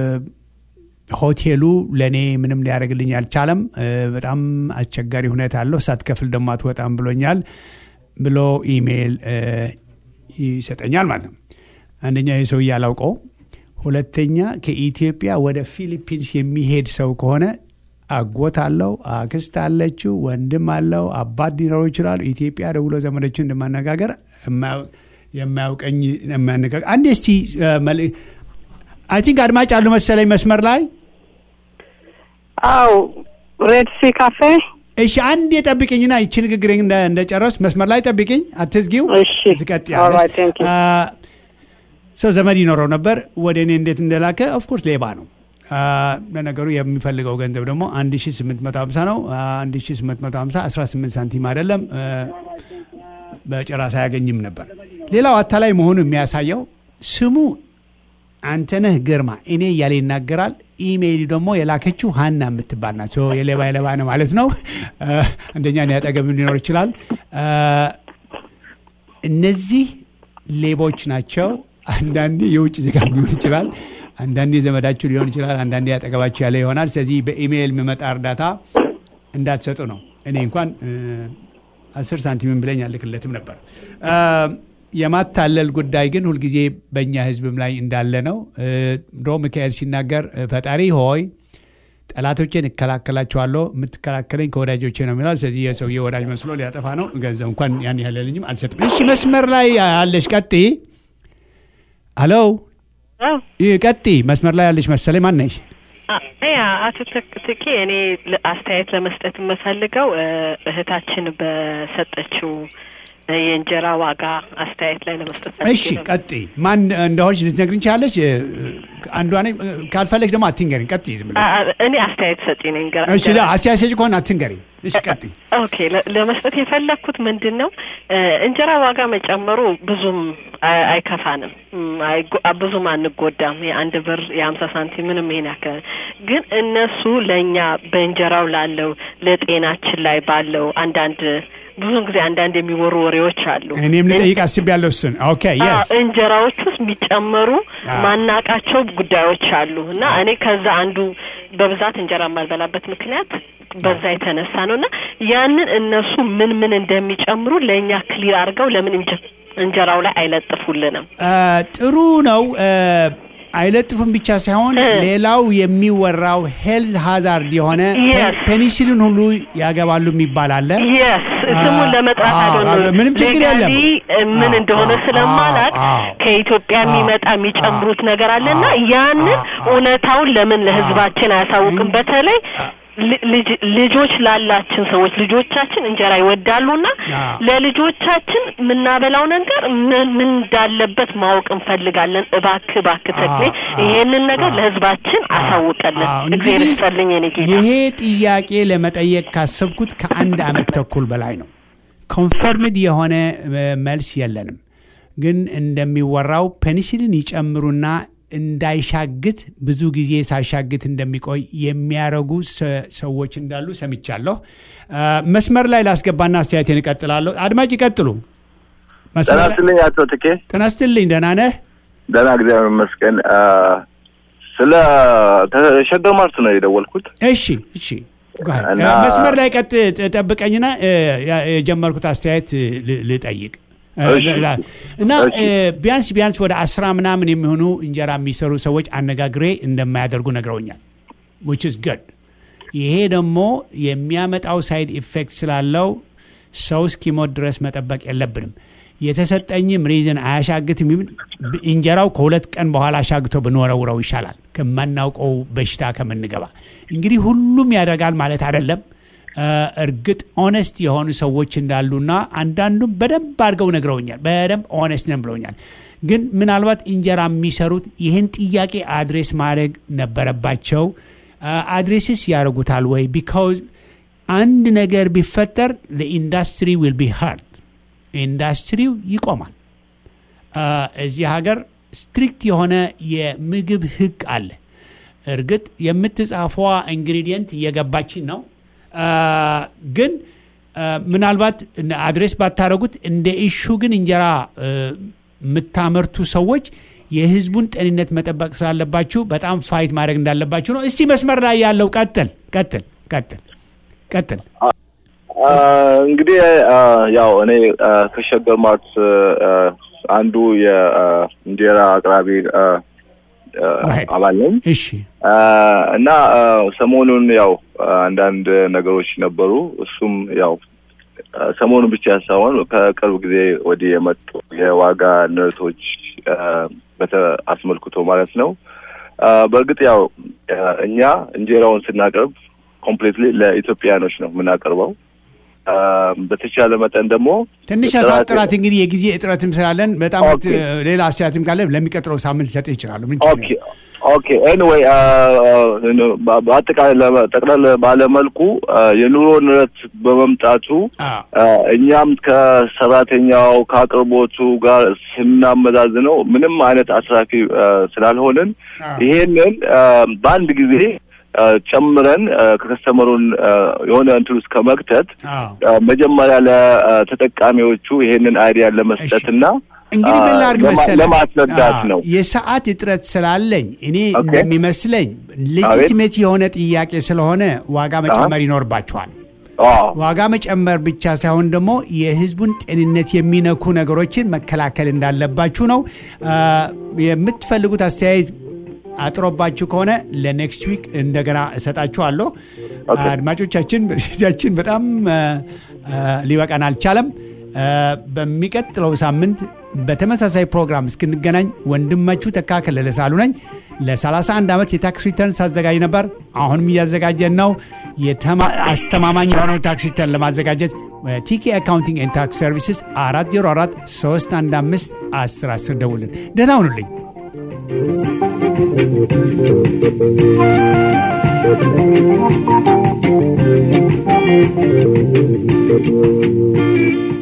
ሆቴሉ ለእኔ ምንም ሊያደርግልኝ አልቻለም። እ፣ በጣም አስቸጋሪ ሁኔታ አለው። ሳትከፍል ደግሞ አትወጣም ብሎኛል ብሎ ኢሜይል እ፣ ይሰጠኛል ማለት ነው። አንደኛ ይህ ሰውዬ አላውቀው፣ ሁለተኛ ከኢትዮጵያ ወደ ፊሊፒንስ የሚሄድ ሰው ከሆነ አጎት አለው፣ አክስት አለችው፣ ወንድም አለው፣ አባት ሊኖረው ይችላሉ። ኢትዮጵያ ደውሎ ዘመዶችን እንደማነጋገር የማያውቅ- የማያውቀኝ የሚያነጋገር አንድ እስቲ አይ ቲንክ አድማጭ አሉ መሰለኝ መስመር ላይ አው ሬድ ሲ ካፌ። እሺ አንድ የጠብቅኝና ይቺ ንግግሬን እንደ- እንደጨረስኩ መስመር ላይ ጠብቅኝ፣ አትዝጊው። እሺ ትቀጥያለሽ። Alright, thank you. አ፣ ሰው ዘመድ ይኖረው ነበር ወደ እኔ እንዴት እንደላከ ኦፍኮርስ ሌባ ነው። አ፣ ለነገሩ የሚፈልገው ገንዘብ ደግሞ 1850 ነው። አ፣ 1850 18 ሳንቲም አይደለም። አ፣ በጭራሽ አያገኝም ነበር። ሌላው አታላይ መሆኑ የሚያሳየው ስሙ አንተነህ ግርማ እኔ እያለ ይናገራል። ኢሜይል ደግሞ የላከችው ሀና የምትባል ናት። ሶ የሌባ የሌባ ነው ማለት ነው። አ፣ አንደኛ እኔ አጠገብ ሊኖር ይችላል። አ፣ እነዚህ ሌቦች ናቸው። አንዳንዴ የውጭ ዜጋ ሊሆን ይችላል፣ አንዳንዴ ዘመዳችሁ ሊሆን ይችላል፣ አንዳንዴ ያጠገባችሁ ያለ ይሆናል። ስለዚህ በኢሜይል የሚመጣ እርዳታ እንዳትሰጡ ነው። እኔ እንኳን እ፣ አስር ሳንቲምን ብለኝ አልክለትም ነበር። አ፣ የማታለል ጉዳይ ግን ሁልጊዜ በእኛ ሕዝብም ላይ እንዳለ ነው። እ፣ ድሮ ሚካኤል ሲናገር እ፣ ፈጣሪ ሆይ ጠላቶቼን እከላከላቸዋለሁ የምትከላከለኝ ከወዳጆቼ ነው የሚላል። ስለዚህ የሰውዬ ወዳጅ መስሎ ሊያጠፋ ነው። ገንዘብ እንኳን ያን ያለልኝም አልሰጥም። እሺ መስመር ላይ አለሽ፣ ቀጥይ። ሄሎ ይህ ቀጥይ። መስመር ላይ ያለሽ መሰለኝ። ማን ነሽ? ያ አቶ ትክ- ትኬ እኔ ለ- አስተያየት ለመስጠት የምፈልገው እ፣ እህታችን በሰጠችው እ፣ የእንጀራ ዋጋ አስተያየት ላይ ለመስጠት ፈልጌ እሺ ነበር። ቀጥይ። ማን እንደሆንሽ ልትነግሪኝ ትችያለሽ? እ፣ አንዷ ነኝ። እ፣ ካልፈለግሽ ደግሞ አትንገሪኝ። ቀጥይ ዝም ብለሽ። አ- አ- እኔ አስተያየት ሰጪ ነኝ። ገራ- እሺ ገራ- አስተያየት ሰጪ ከሆነ አትንገሪኝ። እሺ ቀጥይ። ኦኬ ለ- ለመስጠት የፈለግኩት ምንድን ነው እ፣ እንጀራ ዋጋ መጨመሩ ብዙም አይ- አይከፋንም፣ እም፣ አይጎ- አ- ብዙም አንጎዳም። የአንድ ብር የሀምሳ ሳንቲም ምንም ይሄን ያክል ግን እነሱ ለእኛ በእንጀራው ላለው ለጤናችን ላይ ባለው አንዳንድ ብዙውን ጊዜ አንዳንድ የሚወሩ ወሬዎች አሉ። እኔም ልጠይቅ አስቤያለሁ እሱን። ኦኬ አዎ፣ የስ እንጀራዎች ውስጥ የሚጨመሩ አዎ። ማናቃቸው ጉዳዮች አሉ እና እኔ ከዛ አንዱ በብዛት እንጀራ የማልበላበት ምክንያት በዛ የተነሳ ነው እና ያንን እነሱ ምን ምን እንደሚጨምሩ ለእኛ ክሊር አድርገው ለምን እንጀ- እንጀራው ላይ አይለጥፉልንም? አ፣ ጥሩ ነው። አ፣ አይለጥፉም ብቻ ሳይሆን እ። ሌላው የሚወራው ሄልዝ ሃዛርድ የሆነ Yes. ፔኒሲሊን ሁሉ ያገባሉ የሚባል አለ። የስ ስሙን ለመጥራት አዎ፣ አይደለም አዎ፣ ምንም ችግር የለም። ምን አዎ፣ እንደሆነ አዎ፣ ስለማላቅ አዎ፣ ከኢትዮጵያ አዎ፣ የሚመጣ የሚጨምሩት ነገር አለና አዎ፣ ያንን አዎ፣ እውነታውን ለምን ለሕዝባችን አያሳውቅም? በተለይ ል- ልጅ- ልጆች ላላችን ሰዎች ልጆቻችን እንጀራ ይወዳሉና አዎ። ለልጆቻችን የምናበላው ነገር ምን ምን እንዳለበት ማወቅ እንፈልጋለን። እባክህ እባክህ ተክሌ አዎ፣ ይሄንን ነገር አዎ፣ ለሕዝባችን አሳውቀልን። አዎ፣ እግዚአብሔር እንግዲህ ይስጥልኝ የኔ ጌታ። ይሄ ጥያቄ ለመጠየቅ ካሰብኩት ከአንድ ዓመት ተኩል በላይ ነው። ኮንፈርምድ የሆነ እ፣ መልስ የለንም። ግን እንደሚወራው ፔኒሲሊን ይጨምሩና እንዳይሻግት ብዙ ጊዜ ሳይሻግት እንደሚቆይ የሚያረጉ ሰ- ሰዎች እንዳሉ ሰምቻለሁ። አ፣ መስመር ላይ ላስገባና አስተያየቴን እቀጥላለሁ። አድማጭ ይቀጥሉ። መስመር ጤና ላይ- ይስጥልኝ አቶ ትኬ። ጤና ይስጥልኝ። ደህና ነህ? ደህና እግዚአብሔር ይመስገን። አ፣ ስለ ተሸገር ማርት ነው የደወልኩት። እሺ እሺ go ahead። እና- እ፣ መስመር ላይ ቀጥ ጥ- ጠብቀኝና እ፣ ያ- የጀመርኩት አስተያየት እ፣ ል- ልጠይቅ እ፣ እሺ። ላ- እና እሺ። እ፣ ቢያንስ ቢያንስ ወደ አስራ ምናምን የሚሆኑ እንጀራ የሚሰሩ ሰዎች አነጋግሬ እንደማያደርጉ ነግረውኛል which is good ይሄ ደግሞ የሚያመጣው ሳይድ ኢፌክት ስላለው ሰው እስኪሞት ድረስ መጠበቅ የለብንም የተሰጠኝም ሪዝን አያሻግትም ይብል እንጀራው ከሁለት ቀን በኋላ አሻግቶ ብንወረውረው ይሻላል ከማናውቀው በሽታ ከምንገባ እንግዲህ ሁሉም ያደርጋል ማለት አይደለም እ፣ እርግጥ ኦነስት የሆኑ ሰዎች እንዳሉና አንዳንዱም በደንብ አድርገው ነግረውኛል በደንብ ኦነስት ነን ብለውኛል ግን ምናልባት እንጀራ የሚሰሩት ይህን ጥያቄ አድሬስ ማድረግ ነበረባቸው አድሬስስ ያደርጉታል ወይ ቢካውዝ አንድ ነገር ቢፈጠር ለኢንዱስትሪ ዊል ቢ ሃርድ ኢንዱስትሪው ይቆማል አ፣ እዚህ ሀገር ስትሪክት የሆነ የምግብ ህግ አለ እርግጥ የምትጻፏ ኢንግሪዲየንት እየገባችን ነው አ፣ ግን አ፣ ምናልባት አድሬስ ባታደረጉት እንደ ኢሹ ግን እንጀራ እ፣ የምታመርቱ ሰዎች የህዝቡን ጤንነት መጠበቅ ስላለባችሁ በጣም ፋይት ማድረግ እንዳለባችሁ ነው እስቲ መስመር ላይ ያለው ቀጥል ቀጥል ቀጥል ቀጥል አ፣ እንግዲህ አ፣ ያው እኔ አ፣ ከሸገር ማርት አ፣ አንዱ የእንጀራ አቅራቢ አ፣ አ፣ Right. አባል ነኝ እሺ አ፣ እና አ፣ ሰሞኑን ያው አንዳንድ ነገሮች ነበሩ። እሱም ያው አ፣ ሰሞኑን ብቻ ሳይሆን ከቅርብ ጊዜ ወዲህ የመጡ የዋጋ ንረቶች አ፣ በተ አስመልክቶ ማለት ነው። አ፣ በእርግጥ ያው አ፣ እኛ እንጀራውን ስናቀርብ ኮምፕሊትሊ ለኢትዮጵያኖች ነው የምናቀርበው። አ፣ በተቻለ መጠን ደግሞ ትንሽ ጥራት- አሳጥራት እንግዲህ የጊዜ እጥረትም ስላለን በጣም ኦኬ። እ፣ ሌላ አስተያየትም ካለ ለሚቀጥለው ሳምንት ሰጥ ይችላሉ። ምን ችግር ኦኬ ኦኬ ኤኒዌይ በአጠቃላይ ለመ- ጠቅለል ባለመልኩ አ፣ የኑሮ ንረት በመምጣቱ አዎ። አ፣ እኛም ከሰራተኛው ከአቅርቦቱ ጋር ስናመዛዝነው ምንም አይነት አስራፊ አ፣ ስላልሆንን አዎ። ይሄንን አ፣ በአንድ ጊዜ አ፣ ጨምረን አ፣ ከከስተመሩን አ፣ የሆነ እንትን ውስጥ ከመክተት አዎ። አ፣ መጀመሪያ ለተጠቃሚዎቹ ይሄንን አይዲያ ለመስጠትና እንግዲህ ምን ላድርግ ለማ- መሰለህ? ለማስረዳት አዎ፣ ነው። የሰዓት እጥረት ስላለኝ እኔ ኦኬ። እንደሚመስለኝ ሌጂቲሜት የሆነ ጥያቄ ስለሆነ ዋጋ መጨመር ይኖርባቸዋል። አዎ ዋጋ መጨመር ብቻ ሳይሆን ደግሞ የሕዝቡን ጤንነት የሚነኩ ነገሮችን መከላከል እንዳለባችሁ ነው። አ፣ የምትፈልጉት አስተያየት አጥሮባችሁ ከሆነ ለኔክስት ዊክ እንደገና እሰጣችኋለሁ። አድማጮቻችን ጊዜያችን በጣም አ፣ አ፣ ሊበቃን አልቻለም። አ፣ በሚቀጥለው ሳምንት በተመሳሳይ ፕሮግራም እስክንገናኝ ወንድማችሁ ተካ ከለለ ሳሉ ነኝ። ለ31 ዓመት የታክስ ሪተርን ሳዘጋጅ ነበር። አሁንም እያዘጋጀን ነው። የተማ- አስተማማኝ የሆነው ታክስ ሪተርን ለማዘጋጀት ቲኬ አካውንቲንግ ኤንድ ታክስ ሰርቪስስ 404 315 10 10 ደውልን። ደህና ሁኑልኝ። Thank you.